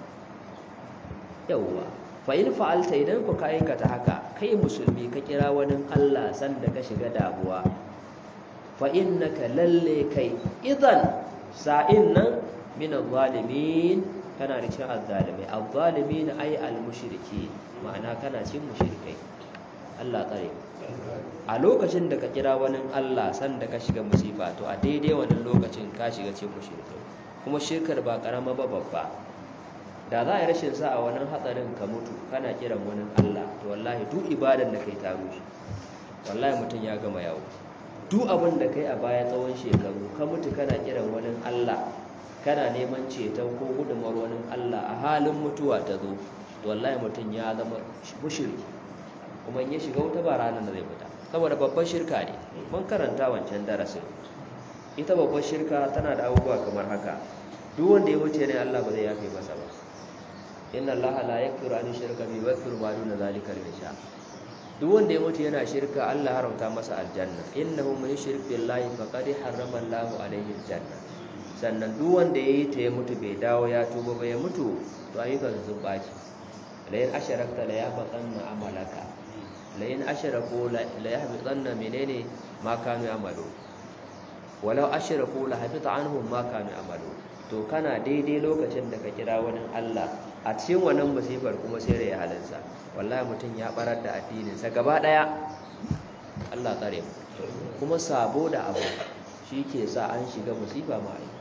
yauwa fa'il fa'alta idan ku ka aikata haka kai musulmi ka kira wani Allah sanda ka shiga damuwa fa'in na ka lalle kai idan sa'in nan minan zalimin kana da cin azzalimai azzalimin ai al-mushriki ma'ana kana cin mushrikai Allah tsare a lokacin da ka kira wani Allah sanda ka shiga musifa to a daidai wannan lokacin ka shiga cin mushrikai kuma shirkar ba karama ba babba da za a yi rashin sa a wannan hatsarin ka mutu kana kiran wani Allah to wallahi duk ibadan da kai ta rushe wallahi mutum ya gama yawo duk abin da kai a baya tsawon shekaru ka mutu kana kiran wani Allah kana neman ceton ko gudunmar wani Allah a halin mutuwa ta zo to wallahi mutum ya zama mushriki kuma in ya shiga wuta ba ranar da zai fita saboda babban shirka ne mun karanta wancan darasin ita babban shirka tana da abubuwa kamar haka duk wanda ya wuce ne Allah ba zai yafe masa ba inna allaha la yaghfiru an yushraka bihi wa yaghfiru ma duna zalika liman yasha duk wanda ya mutu yana shirka Allah haramta masa aljanna innahu man yushrik billahi faqad harrama Allahu alayhi aljanna sannan duk wanda yayi ta ya mutu bai dawo ya tuba ba ya mutu to ayyukan sun baci la in asharakta la yahbatanna amalaka la in asharaku la yahbatanna menene ma kanu amalu walau asharaku la habita anhum ma kanu amalu to kana daidai lokacin da ka kira wani Allah a cikin wannan musifar kuma sai rai halinsa wallahi mutum ya barar da addininsa gaba daya Allah tsare mu kuma sabo da abu shi ke sa an shiga musifa ma ai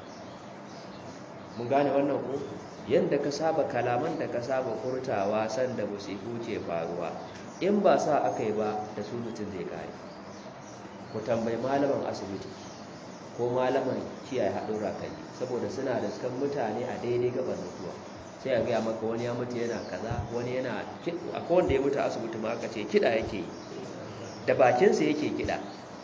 mun gane wannan ko yanda ka saba kalaman da ka saba furtawa san da musifu ke faruwa in ba sa akai ba da su mutum zai kare ku tambayi malaman asibiti ko malaman kiyaye haɗin rakani saboda suna da sukan mutane a daidai gaban mutuwa sai a gaya maka wani ya mutu yana kaza wani yana a wanda ya mutu asibiti ma aka ce kiɗa yake yi da bakinsa yake kiɗa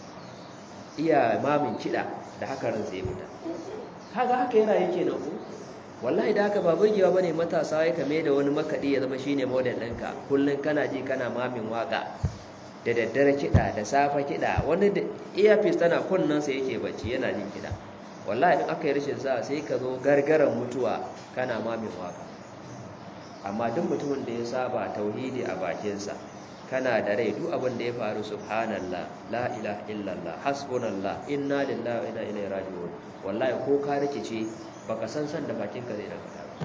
iya mamin kiɗa da haka ransa ya fita kaga haka yana yake nan ku wallahi da haka ba burgewa bane matasa ya kame da wani makaɗi ya zama shine model ɗinka kullum kana ji kana mamin waka da daddare kiɗa da safa kiɗa wani da earpiece tana kunnansa yake bacci yana jin kiɗa wallahi in aka yi rashin sa sai ka zo gargaran mutuwa kana mamin waka amma duk mutumin da ya saba tauhidi a bakinsa kana da rai duk abin da ya faru subhanallah la ilaha illallah hasbunallah inna lillahi wa inna ilaihi raji'un wallahi ko ka rikice baka san san da bakinka zai daga ba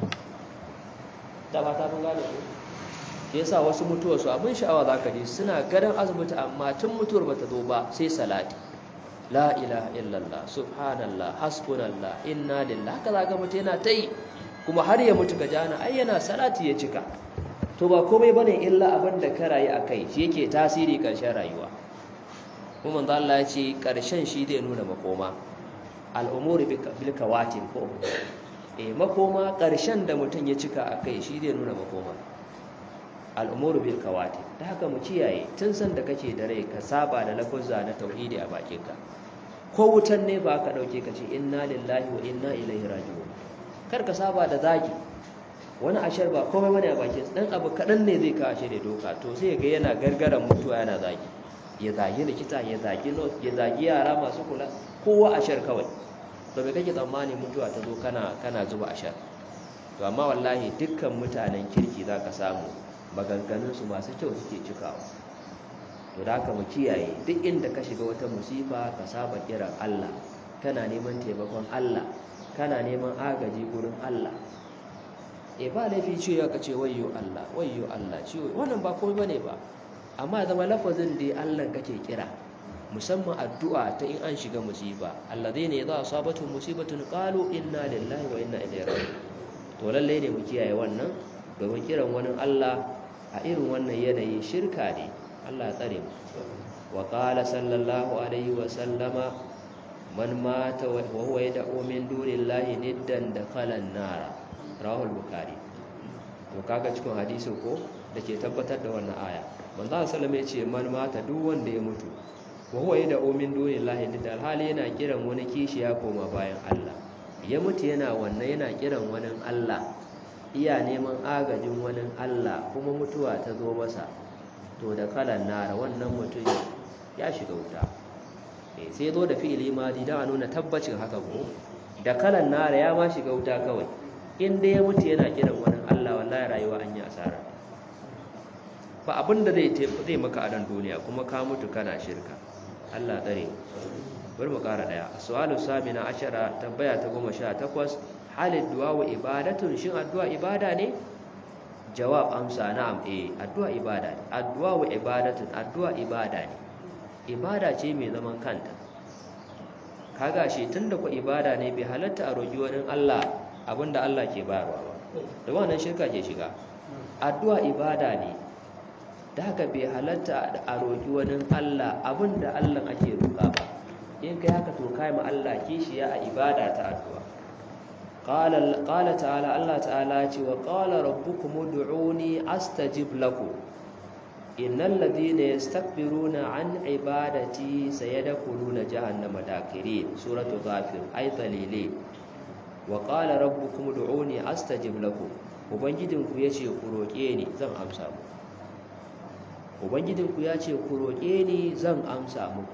da ba ta mun gane ko ke yasa wasu mutuwar su abin sha'awa zaka ji suna gadan asibiti amma tun mutuwar bata zo ba sai salati la ilaha illallah subhanallah hasbunallah inna lillahi haka zaka mutu yana tai kuma har ya mutu gajana ai yana salati ya cika to ba komai bane illa abin da ka rayu akai shi yake tasiri karshen rayuwa kuma manzo Allah ya ce karshen shi zai nuna makoma al'umuri bil kawatin ko eh makoma karshen da mutum ya cika akai shi zai nuna makoma al'umuru bil kawatin ta haka mu kiyaye tun san da kake da rai ka saba da lafuzza na tauhidi a bakinka ko wutan ne ba ka dauke ka ce inna lillahi wa inna ilaihi raji'un kar ka saba da zagi wani ashar ba komai bane a bakin dan abu kadan ne zai kawo shi da doka to sai ga yana gargaran mutuwa yana zagi ya zagi likita ya zagi nurse ya zagi yara masu kula kowa ashar kawai to me kake tsammani mutuwa ta zo kana kana zuba ashar to amma wallahi dukkan mutanen kirki zaka samu maganganun su masu kyau suke cikawa to da haka mu kiyaye duk inda ka shiga wata musifa ka saba kiran Allah kana neman taimakon Allah kana neman agaji gurin Allah e ba laifi cewa ka ce wayyo Allah wayyo Allah ciwo wannan ba komai bane ba amma zama lafazin da Allah kake kira musamman addu'a ta in an shiga musiba alladhina idza asabatu musibatun qalu inna lillahi wa inna ilaihi raji'un to lalle ne mu kiyaye wannan domin kiran wani Allah a irin wannan yanayi shirka ne Allah tsare mu wa qala sallallahu alaihi wa sallama man mata wa huwa yad'u min dunillahi niddan dakhala an-nar rawahul bukhari to kaga cikin hadisi ko dake tabbatar da wannan aya manzo sallallahu alaihi ce man mata duk wanda ya mutu wa huwa yad'u min dunillahi niddan hali yana kiran wani kishiya koma bayan Allah ya mutu yana wannan yana kiran wani Allah iya neman agajin wani Allah kuma mutuwa ta zo masa to da kalan nara wannan mutum ya shiga wuta sai zo da fi'ili madi don a nuna tabbacin haka ko da kalan nara ya ma shiga wuta kawai inda ya mutu yana kiran wani Allah wallahi rayuwa an yi asara ba abin da zai zai maka a nan duniya kuma ka mutu kana shirka Allah tsare bari mu kara daya su'alu samina ashara tambaya ta goma sha takwas halin du'a wa ibadatun shin addu'a ibada ne jawab amsa na'am eh addu'a ibada ne addu'a wa ibadatun addu'a ibada ne ibada ce mai zaman kanta kaga shi tunda ku ibada ne bai halatta a roƙi wani Allah abinda Allah ke bayarwa ba da wannan shirka ke shiga addu'a ibada ne da haka bai halatta a roƙi wani Allah abinda Allah ake roƙa ba in kai haka to kai ma Allah kishiya a ibada ta addu'a qala qala ta'ala Allah ta'ala ce wa qala rabbukum ud'uni astajib lakum innal ladhina yastakbiruna an ibadati sayadkhuluna jahannama dakirin suratu ghafir ay dalile wa qala rabbukum ud'uni astajib lakum ubangijinku yace ku roke ni zan amsa muku ubangijinku yace ku roke ni zan amsa muku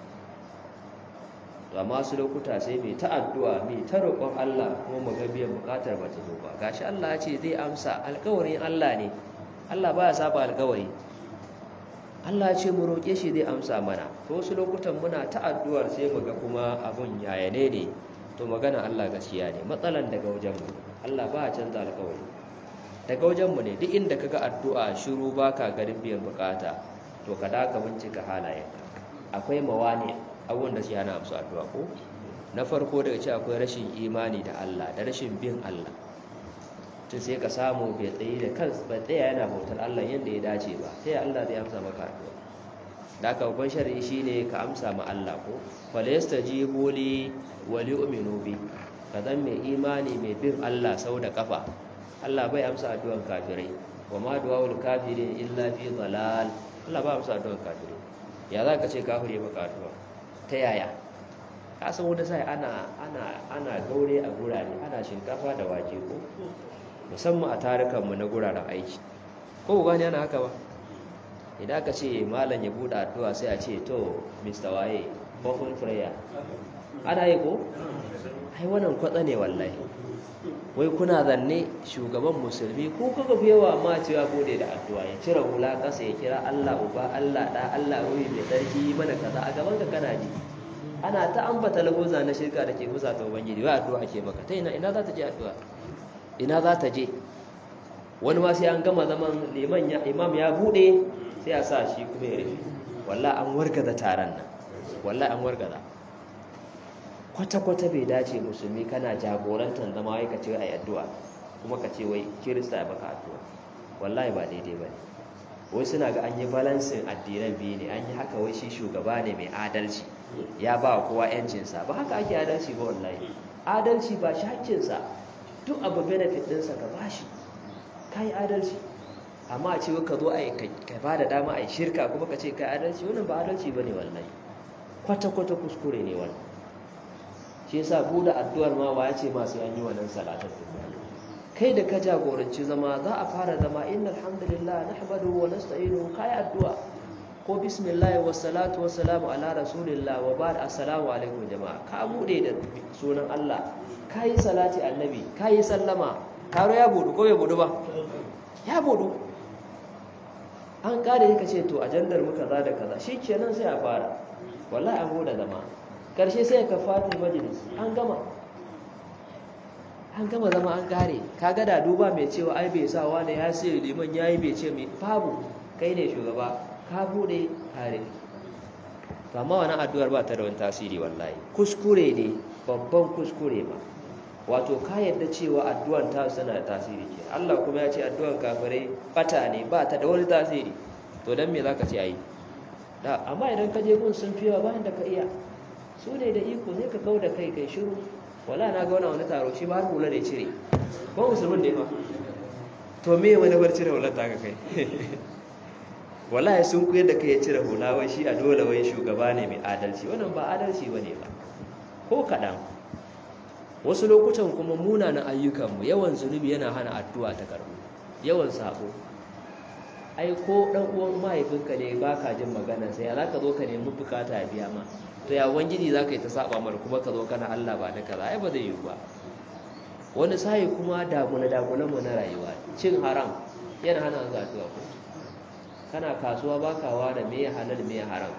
to amma su lokuta sai mai ta addu'a mai ta roƙon Allah kuma mu ga biyan bukatar ba ta zo ba gashi Allah ya ce zai amsa alƙawarin Allah ne Allah baya saba alƙawari Allah ya ce mu roƙe shi zai amsa mana to wasu lokutan muna ta addu'ar sai mu ga kuma abun yayane ne to magana Allah gaskiya ne matsalan daga wajen mu Allah ba ya canza alƙawari daga wajen mu ne duk inda kaga addu'a shiru baka garin biyan bukata to ka daka bincika halayenka akwai mawani abubuwan da shi hana amsa addu'a ko na farko daga ce akwai rashin imani da Allah da rashin bin Allah tun sai ka samu bai tsaye da kansa ba tsaya yana bautar Allah yadda ya dace ba sai Allah zai amsa maka addu'a da aka babban shari'i shine ka amsa ma Allah ko wala yastajibu li wa li'minu bi ka zan mai imani mai bin Allah sau da kafa Allah bai amsa addu'an kafirai wa ma du'aul kafirin illa fi dalal Allah ba amsa addu'an kafirai ya za ka ce kafire maka addu'a ta yaya ka san wani sai ana ana ana gaure a gurare ana shinkafa da wake ko musamman a tarukanmu na guraren aiki ko gani ana haka ba idan aka ce malam ya buɗe addu'a sai a ce to mr waye open prayer ana yi ko ai wannan kwatsa ne wallahi wai kuna zanne shugaban musulmi ko kuka fi yawa ma cewa bude da addu'a ya cire hula ƙasa ya kira Allah uba Allah da Allah ruhi mai tsarki mana kaza a gaban ka kana ji ana ta ambata lagoza na shirka da ke musa ta ubangiji wai addu'a ake maka ta ina ina za ta je addu'a ina za ta je wani ma sai an gama zaman liman ya imam ya bude sai a sa shi kuma ya rufe wallahi an wargaza taron nan wallahi an wargaza kwata-kwata bai dace musulmi kana jagorantar zama wai ka ce ai addu'a kuma ka ce wai kirista ya baka addu'a wallahi ba daidai ba ne wai suna ga an yi balansin addinan biyu ne an yi haka wai shi shugaba ne mai adalci ya ba kowa yancinsa ba haka ake adalci ba wallahi adalci ba shi hakkinsa duk abu benefit ɗinsa ka bashi ka yi adalci amma a ce ka zo ka ba da dama a yi shirka kuma ka ce ka yi adalci wannan ba adalci ba ne wallahi kwata-kwata kuskure ne wannan shi yasa buɗe addu'ar ma wa ya ce masu yanyi wannan salatar duniya kai da ka jagoranci zama za a fara zama inna alhamdulillah nahmadu wa nasta'inu kai addu'a ko bismillah wa salatu wa salamu ala rasulillah wa ba'd assalamu alaikum jama'a ka bude da sunan Allah kai salati annabi kai sallama karo ya budu ko bai budu ba ya budu an kare ka ce to ajandar mu kaza da kaza shikenan sai a fara wallahi an bude zama karshe sai ka fati majalis an gama an gama zama an kare kaga da duba mai cewa ai bai sa wani ya sai liman yayi bai ce mai babu kai ne shugaba ka bude kare to amma wannan addu'ar ba ta da wani tasiri wallahi kuskure ne babban kuskure ma wato ka yadda cewa addu'an ta suna da tasiri ke Allah kuma ya ce addu'an kafirai bata ne ba ta da wani tasiri to dan me zaka ce ayi da amma idan ka je gun sun fiwa bayan da ka iya su ne da iko sai ka kau da kai kai shiru wala na ga wani taro shi ba har hula da ya cire ba musulmin da ya ba to me wani bar cire hular ta ka kai wallahi sun kuyar da kai ya cire hula wai shi a dole wai shugaba ne mai adalci wannan ba adalci bane ba ko kaɗan wasu lokutan kuma munanan ayyukanmu yawan zunubi yana hana addu'a ta karbu yawan sabo ai ko dan uwan mahaifinka ne baka jin magana sai ya zaka zo ka nemi bukata ya biya ma to ya wangiji zaka yi ta saba mar kuma ka zo kana Allah ba da kaza ai ba zai yi ba wani sai kuma dagula dagulan mu na rayuwa cin haram yana hana zuwa addu'a ko kana kasuwa baka ware me halal me haram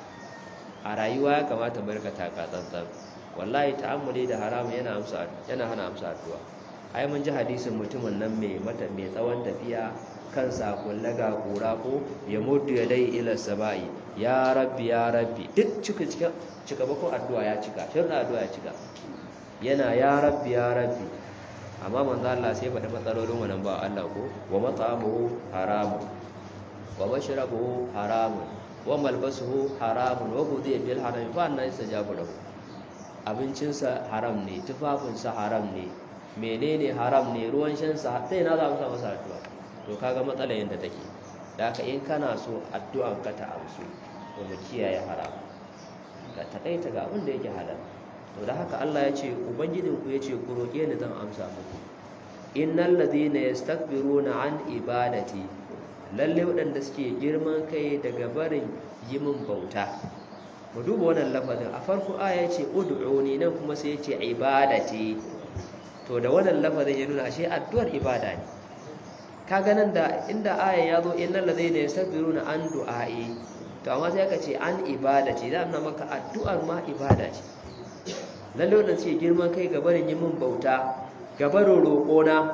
a rayuwa ya kamata barka taka tsantsan wallahi ta'ammuli da haram yana amsa yana hana amsa addu'a ai mun ji hadisin mutumin nan mai mata mai tsawon tafiya kansa kullaga kura ko ya mudu ya dai ila sabai ya rabbi ya rabbi duk cika cika cika bako addu'a ya cika shirna addu'a ya cika yana ya rabbi ya rabbi amma manzo Allah sai faɗi matsalolin wannan ba Allah ko wa mat'amuhu haramun wa mashrabuhu haramun wa malbasuhu haramun wa ghudhiya bil haram fa anna yastajabu lahu abincinsa haram ne tufafinsa haram ne menene haram ne ruwan shansa sai na za mu sa masa addu'a to kaga matsala yanda take da haka in kana so addu'an ka ta amsu to mu kiyaye haram ka takaita ga abin da yake halal to da haka Allah ya ce ubangijin ku yace ku roke ni zan amsa muku innal ladhina yastakbiruna an ibadati lalle waɗanda suke girman kai daga barin yi min bauta mu duba wannan lafazin a farko aya ce ud'uni nan kuma sai yace ibadati to da wannan lafazin ya nuna ashe addu'ar ibada ne kaga nan da inda aya ya zo innal ladayna yastakbiruna an du'ai to amma sai aka ce an ibadati da nuna maka addu'ar ma ibada ce lalle wannan ce girman kai ga barin yin bauta ga barin roƙona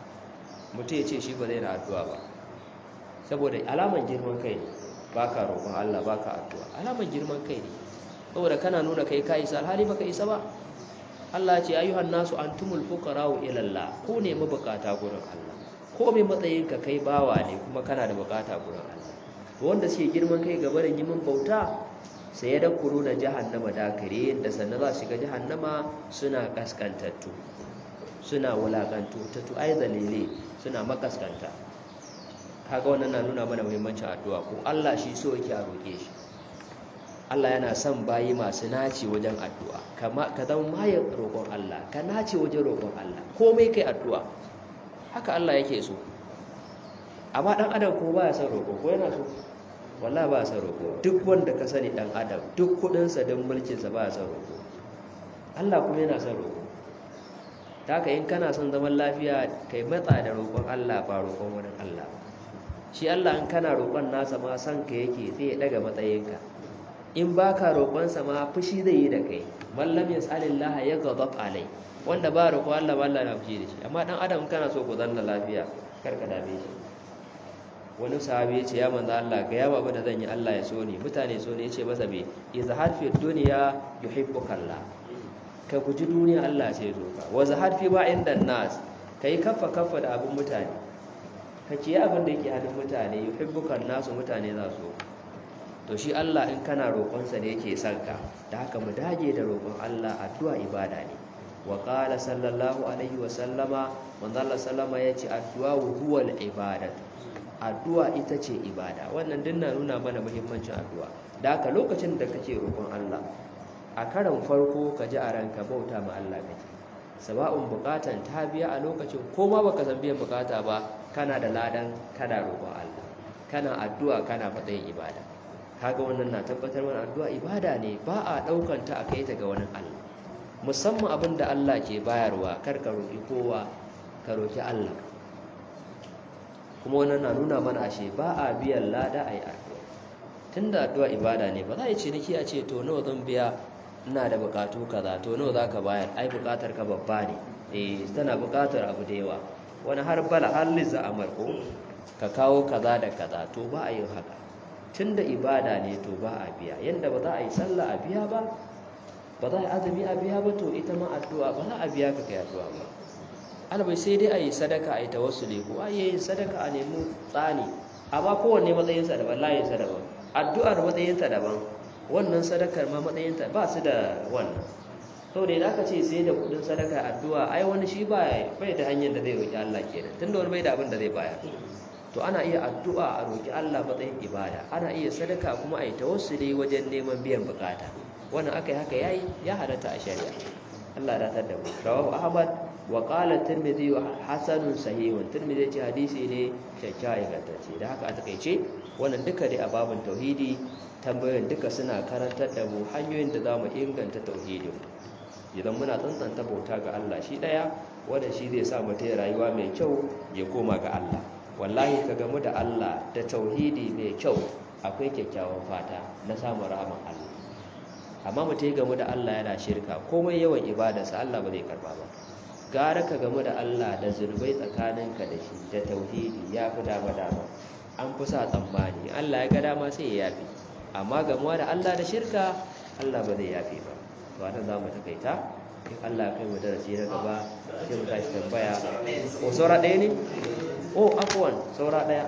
mutum ya ce shi ba zai na addu'a ba saboda alaman girman kai ne baka roƙon Allah baka addu'a alaman girman kai ne saboda kana nuna kai ka isa alhali baka isa ba Allah ce ayyuhan nasu antumul fuqara'u ila Allah ko ne mabukata gurin Allah ko mai matsayin ka kai bawa ne kuma kana da bukata gurin Allah to wanda suke girman kai ga barin yimin bauta sai ya dakuru na jahannama dakare da sannan za su shiga jahannama suna kaskantattu suna wulakantu tattu ai zalile suna makaskanta kaga wannan na nuna mana muhimmancin addu'a ko Allah shi so yake a roke shi Allah yana son bayi masu naci wajen addu'a kama ka zama maye roƙon Allah ka nace wajen roƙon Allah komai kai addu'a haka Allah yake so amma dan adam ko baya son roƙo ko yana so wallahi baya son roƙo duk wanda ka sani dan adam duk kudin sa dan mulkin sa baya son roƙo Allah kuma yana son roƙo haka in kana son zaman lafiya kai matsa da roƙon Allah ba roƙon wani Allah shi Allah in kana roƙon nasa ma san ka yake sai ya daga matsayinka in baka roƙonsa ma fushi zai yi da kai mallam yas'alillaha yaghdab alai wanda ba roƙo Allah ba Allah na fushi da shi amma dan adam kana so ku zanna lafiya kar ka dame shi wani sahabi ya ce ya manzo Allah ga yawa ba da zan yi Allah ya so ni mutane so ne ya ce masa me izhar fi dunya yuhibbuka Allah ka guji duniya Allah sai zo ka wa zahar fi ba inda nas kai kaffa kaffa da abin mutane ka ciye abin da yake hannun mutane yuhibbukan nasu mutane za su to shi Allah in kana roƙonsa ne yake son ka da haka mu dage da roƙon Allah addu'a ibada ne wa qala sallallahu alaihi wa sallama manzo Allah sallama yace addu'a huwa al-ibadat addu'a ita ce ibada wannan din na nuna mana muhimmancin addu'a da haka lokacin da kake roƙon Allah a karan farko ka ji a ranka bauta ma Allah kake saba'un bukatan ta biya a lokacin ko ma baka san biyan bukata ba kana da ladan kana roƙon Allah kana addu'a kana faɗin ibada kaga wannan na tabbatar mana addu'a ibada ne ba a ɗaukan ta a kai ta ga wani Allah musamman abin da Allah ke bayarwa kar ka roƙi kowa ka roƙi Allah kuma wannan na nuna mana ashe ba a biyan lada a yi addu'a tun da addu'a ibada ne ba za a yi ciniki a ce to nawa zan biya ina da bukatu kaza to nawa za ka bayar ai bukatar ka babba ne eh tana bukatar abu da yawa wani har bala har liza amal ko ka kawo kaza da kaza to ba a yin haka tun da ibada ne to ba a biya yanda ba za a yi sallah a biya ba ba za a yi azumi a biya ba to ita ma addu'a ba za a biya ka kai addu'a ba albai sai dai a yi sadaka a yi tawassuli ko a yi sadaka a nemi tsani amma kowanne matsayinsa daban layinsa daban addu'ar matsayinta daban wannan sadakar ma matsayinta ba su da wannan sau da aka ce sai da kudin sadaka addu'a ai wani shi ba bai da hanyar da zai roƙi Allah kenan tunda wani bai da abin da zai bayar to ana iya addu'a a roƙi Allah matsayin ibada ana iya sadaka kuma a yi tawassuli wajen neman biyan bukata wannan aka yi haka yayi ya halatta a shari'a Allah da tar da mu rawahu ahmad wa qala tirmidhi wa hasanun sahihun tirmidhi ce hadisi ne kyakkyawa ingantacce da haka a takeice wannan duka dai a babin tauhidi tambayoyin duka suna karantar da mu hanyoyin da zamu inganta tauhidin idan muna tsantsanta bauta ga Allah shi daya wanda shi zai sa mutum rayuwa mai kyau ya koma ga Allah wallahi ka gamu da Allah da tauhidi mai kyau akwai kyakkyawan fata na samun rahaman Allah amma mutum ya gamu da Allah yana shirka komai yawan ibadarsa Allah ba zai karba ba gara ka gamu da Allah da zurbai tsakaninka da shi da tauhidi ya fi dama dama an fi sa tsammani Allah ya ga dama sai ya yafi amma gamuwa da Allah da shirka Allah ba zai yafi ba to anan za mu takaita in Allah kai mu darasi na gaba sai mu tashi tambaya ko saura ɗaya ne oh afwan saura ɗaya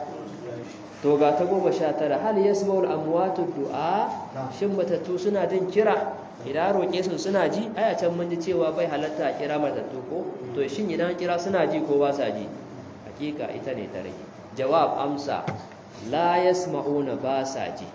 to ga ta goma sha tara hal yasma'ul amwatu du'a shin matattu suna jin kira idan roƙe su suna ji aya can mun ji cewa bai halatta a kira matattu ko to shin idan kira suna ji ko ba sa ji hakika ita ne ta rage jawab amsa la yasma'una ba sa ji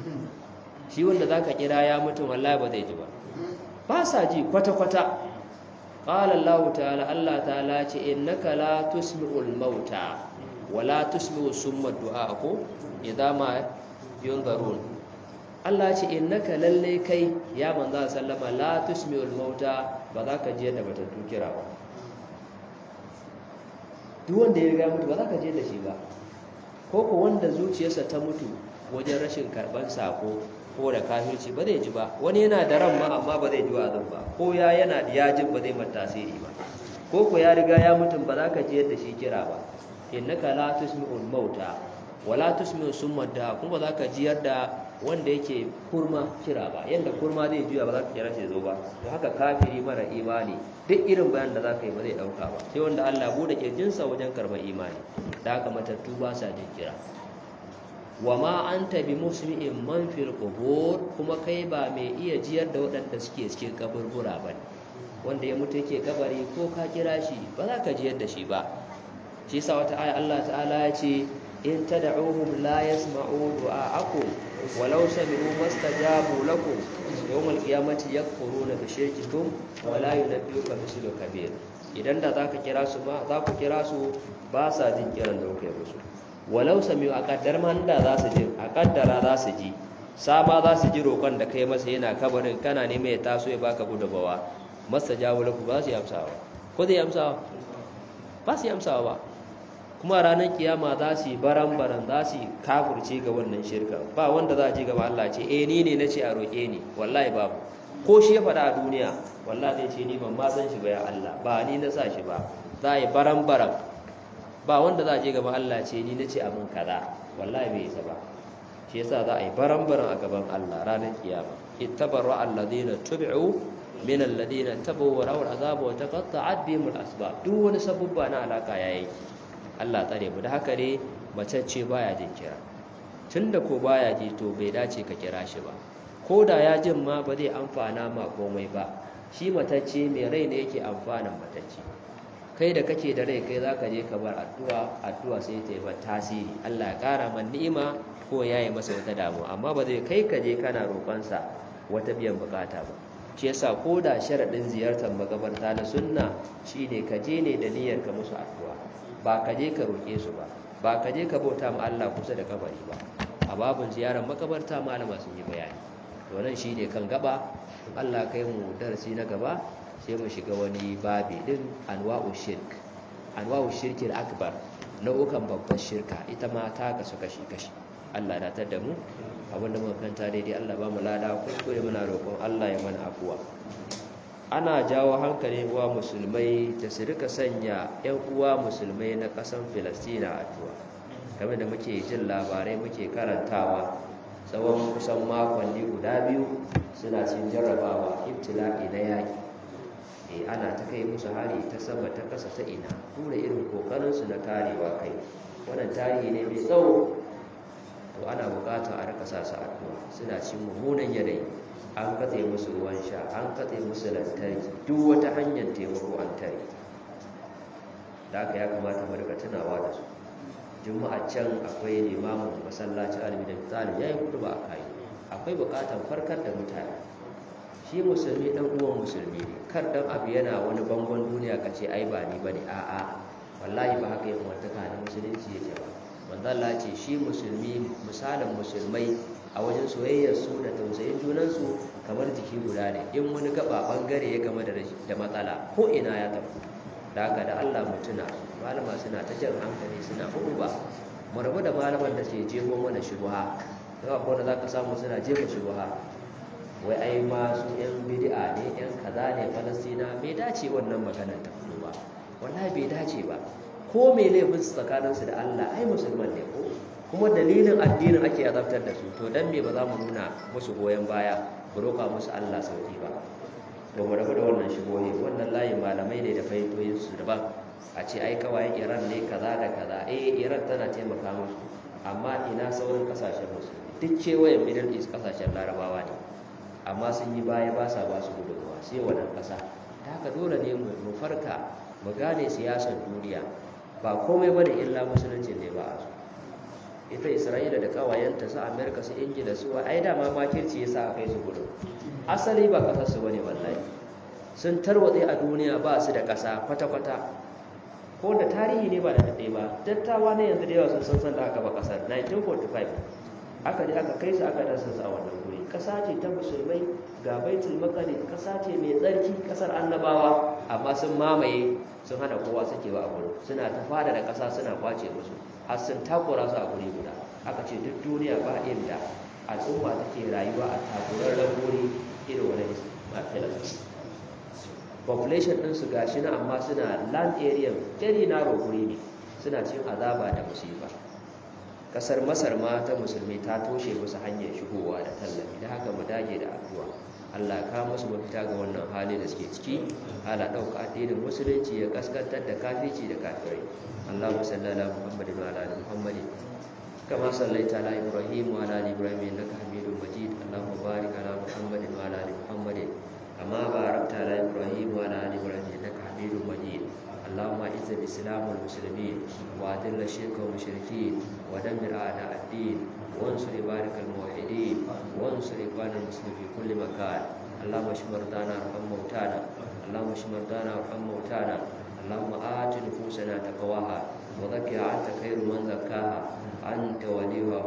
shi wanda zaka kira ya mutum wallahi ba zai ji ba ba sa ji kwata kwata qala Allah ta'ala Allah ta'ala ce innaka la tusmi'ul mauta wala tusmi'u summa du'a ko idan ma yunzarun Allah ce innaka lalle kai ya manzo sallama la tusmi'ul mauta ba za ka je da batattu kira ba duk wanda ya riga mutu ba za ka je da shi ba ko ko wanda zuciyarsa ta mutu wajen rashin karban sako ko da kafirci ba zai ji ba wani yana da ran ma amma ba zai ji wa'azin ba ko ya yana da yajin ba zai mata tasiri ba ko ko ya riga ya mutum ba za ka je da shi kira ba innaka la tusmi'ul mauta wala tusmi'u summa da kuma ba za ka jiyar da wanda yake kurma kira ba yanda kurma zai juya ba za ka kira shi zo ba to haka kafiri mara imani duk irin bayan da za ka yi ba zai dauka ba sai wanda Allah bude kirjinsa wajen karɓar imani da haka matattu ba sa jin kira wa ma anta bi musmi'in man fil qubur kuma kai ba mai iya jiyar da waɗanda suke cikin kaburbura ba wanda ya mutu yake kabari ko ka kira shi ba za ka jiyar da shi ba shi yasa wata aya Allah ta'ala ya ce in tad'uhum la yasma'u du'a'akum walau sami'u mastajabu lakum yawm al-qiyamati yakfuruna bi shirkikum wa la yunabbi'uka mislu kabir idan da zaka kira su ma za ku kira su ba sa jin kiran da kuke musu walau sami'u a kaddar man da za su ji a kaddara za su ji sama za su ji roƙon da kai masa yana kabarin kana ne mai taso ya baka gudubawa mastajabu lakum ba su yi amsawa ko zai amsawa ba su yi amsawa ba kuma ranar kiyama za su yi baran-baran za su yi kafurce ga wannan shirka ba wanda za a ji gaba Allah ce eh ni ne na ce a roƙe ni wallahi babu ko shi ya faɗa a duniya wallahi zai ce ni ban ma san shi ba ya Allah ba ni na sa shi ba za a yi baran-baran ba wanda za a je gaba Allah ce ni na ce abin kaza wallahi bai isa ba shi yasa za a yi baran-baran a gaban Allah ranar kiyama ittabarra alladhina tubi'u min alladhina tabu wa rawal azab wa taqatta'at bihim al-asbab duk wani sabubba na alaka yayi Allah tsare mu da haka ne macece baya jin kira tunda ko baya ji to bai dace ka kira shi ba ko da ya jin ma ba zai amfana ma komai ba shi matacce mai rai ne yake amfanan matacce kai da kake da rai kai zaka je ka bar addu'a addu'a sai ta yi ba tasiri Allah ya kara man ni'ima ko ya yi masa wata damuwa amma ba zai kai ka je kana roƙonsa wata biyan bukata ba shi yasa ko da sharaɗin ziyartar makabarta na sunna shine ka je ne da niyyar ka musu addu'a ba ka je ka roƙe su ba ba ka je ka bauta ma Allah kusa da kabari ba a babun ziyarar makabarta malama sun yi bayani to nan shine kan gaba Allah kai mu darasi na gaba sai mu shiga wani babi din anwa'u shirk anwa'u shirkil akbar nau'ukan babbar shirka ita ma ta kasu kashi kashi Allah na tar da mu abinda muka kanta daidai Allah ba mu lada kuskure muna roƙon Allah ya mana afuwa ana jawo hankali uwa musulmai da su rika sanya ƴan uwa musulmai na ƙasar Filistina addu'a game da muke jin labarai muke karantawa tsawon kusan makonni guda biyu suna cin jarrabawa ibtila'i na yaƙi e ana ta kai musu hari ta sama ta ƙasa ta ina tura irin ƙoƙarinsu na karewa kai wannan tarihi ne mai tsawo to ana bukata a rika sa su addu'a suna cin mummunan yanayi an katse musu ruwan sha an katse musu lantarki duk wata hanyar taimako an tare da aka ya kamata mu rika tunawa da su juma'a can akwai limamin masallacin alibi da misali ya yi kudu ba a kai akwai bukatar farkar da mutane shi musulmi dan uwan musulmi ne kar dan abu yana wani bangon duniya ka ce ai ba ni bane a'a wallahi ba haka yin wantaka na musulunci yake ba manzo Allah ce shi musulmi misalin musulmai a wajen soyayyar su da tausayin junan su kamar jiki guda ne in wani gaba bangare ya game da da matsala ko ina ya tafi da haka da Allah mutuna malama suna ta jan hankali suna ba mu rabu da malaman da ke jefo mana shubha da akwai wanda zaka samu suna jefa shubha wai ai ma su yan bid'a ne yan kaza ne falastina bai dace wannan maganar ta fito ba wallahi bai dace ba ko mai laifin su tsakaninsu da Allah ai musulman ne ko kuma dalilin addinin ake azabtar da su to dan me ba za mu nuna musu goyon baya mu roƙa musu Allah sauki ba ba mu rabu da wannan shigohi wannan layin malamai ne da fahimtoyin su daban a ce ai kawai Iran ne kaza da kaza eh Iran tana taimaka musu amma ina sauran kasashen musulmi duk kewayen Middle East kasashen Larabawa ne amma sun yi baya ba sa ba su gudunmawa sai wannan ƙasa ta haka dole ne mu farka mu gane siyasar duniya ba komai bane illa musulunci ne ba a so ita isra'ila da kawayenta su amerika su ingila su ai dama makirci ya sa a kai su gudu asali ba kasar su bane wallahi sun tarwatse a duniya ba su da ƙasa kwata-kwata ko da tarihi ne ba da daɗe ba dattawa ne yanzu da yawa sun san san da aka ba ƙasar 1945 aka je aka kai su aka dasa su a wannan guri ƙasa ce ta musulmai ga baitul maqdis ƙasa ce mai tsarki ƙasar annabawa amma sun mamaye sun hana kowa sakewa a gurin suna ta fada da ƙasa suna kwace musu har sun takura su a guri guda aka ce duk duniya ba inda al'umma take rayuwa a takurarren guri irin wani filas population ɗin su gashi na amma suna land area very narrow guri ne suna cin azaba da musiba kasar masar ma ta musulmi ta toshe musu hanyar shigowa da tallafi da haka mu dage da addu'a Allah ka musu mafita ga wannan hali da suke ciki ala dauka addinin musulunci ya kaskantar da kafici da kafirai Allahu sallallahu Muhammadin wa ala Muhammadin kama sallaita ala Ibrahim wa ala Ibrahim innaka Hamidum Majid Allahumma barik ala Muhammadin wa ala Muhammadin kama barakta ala Ibrahim wa ala Ibrahim innaka Hamidum Majid اللهم اعز الاسلام والمسلمين واذل الشرك والمشركين ودمر اعداء الدين وانصر عبادك الموحدين وانصر اخوان المسلمين في كل مكان اللهم اشف مرضانا وارحم موتانا اللهم اشف مرضانا وارحم موتانا اللهم آت نفوسنا تقواها وزكها أنت خير من زكاها أنت وليها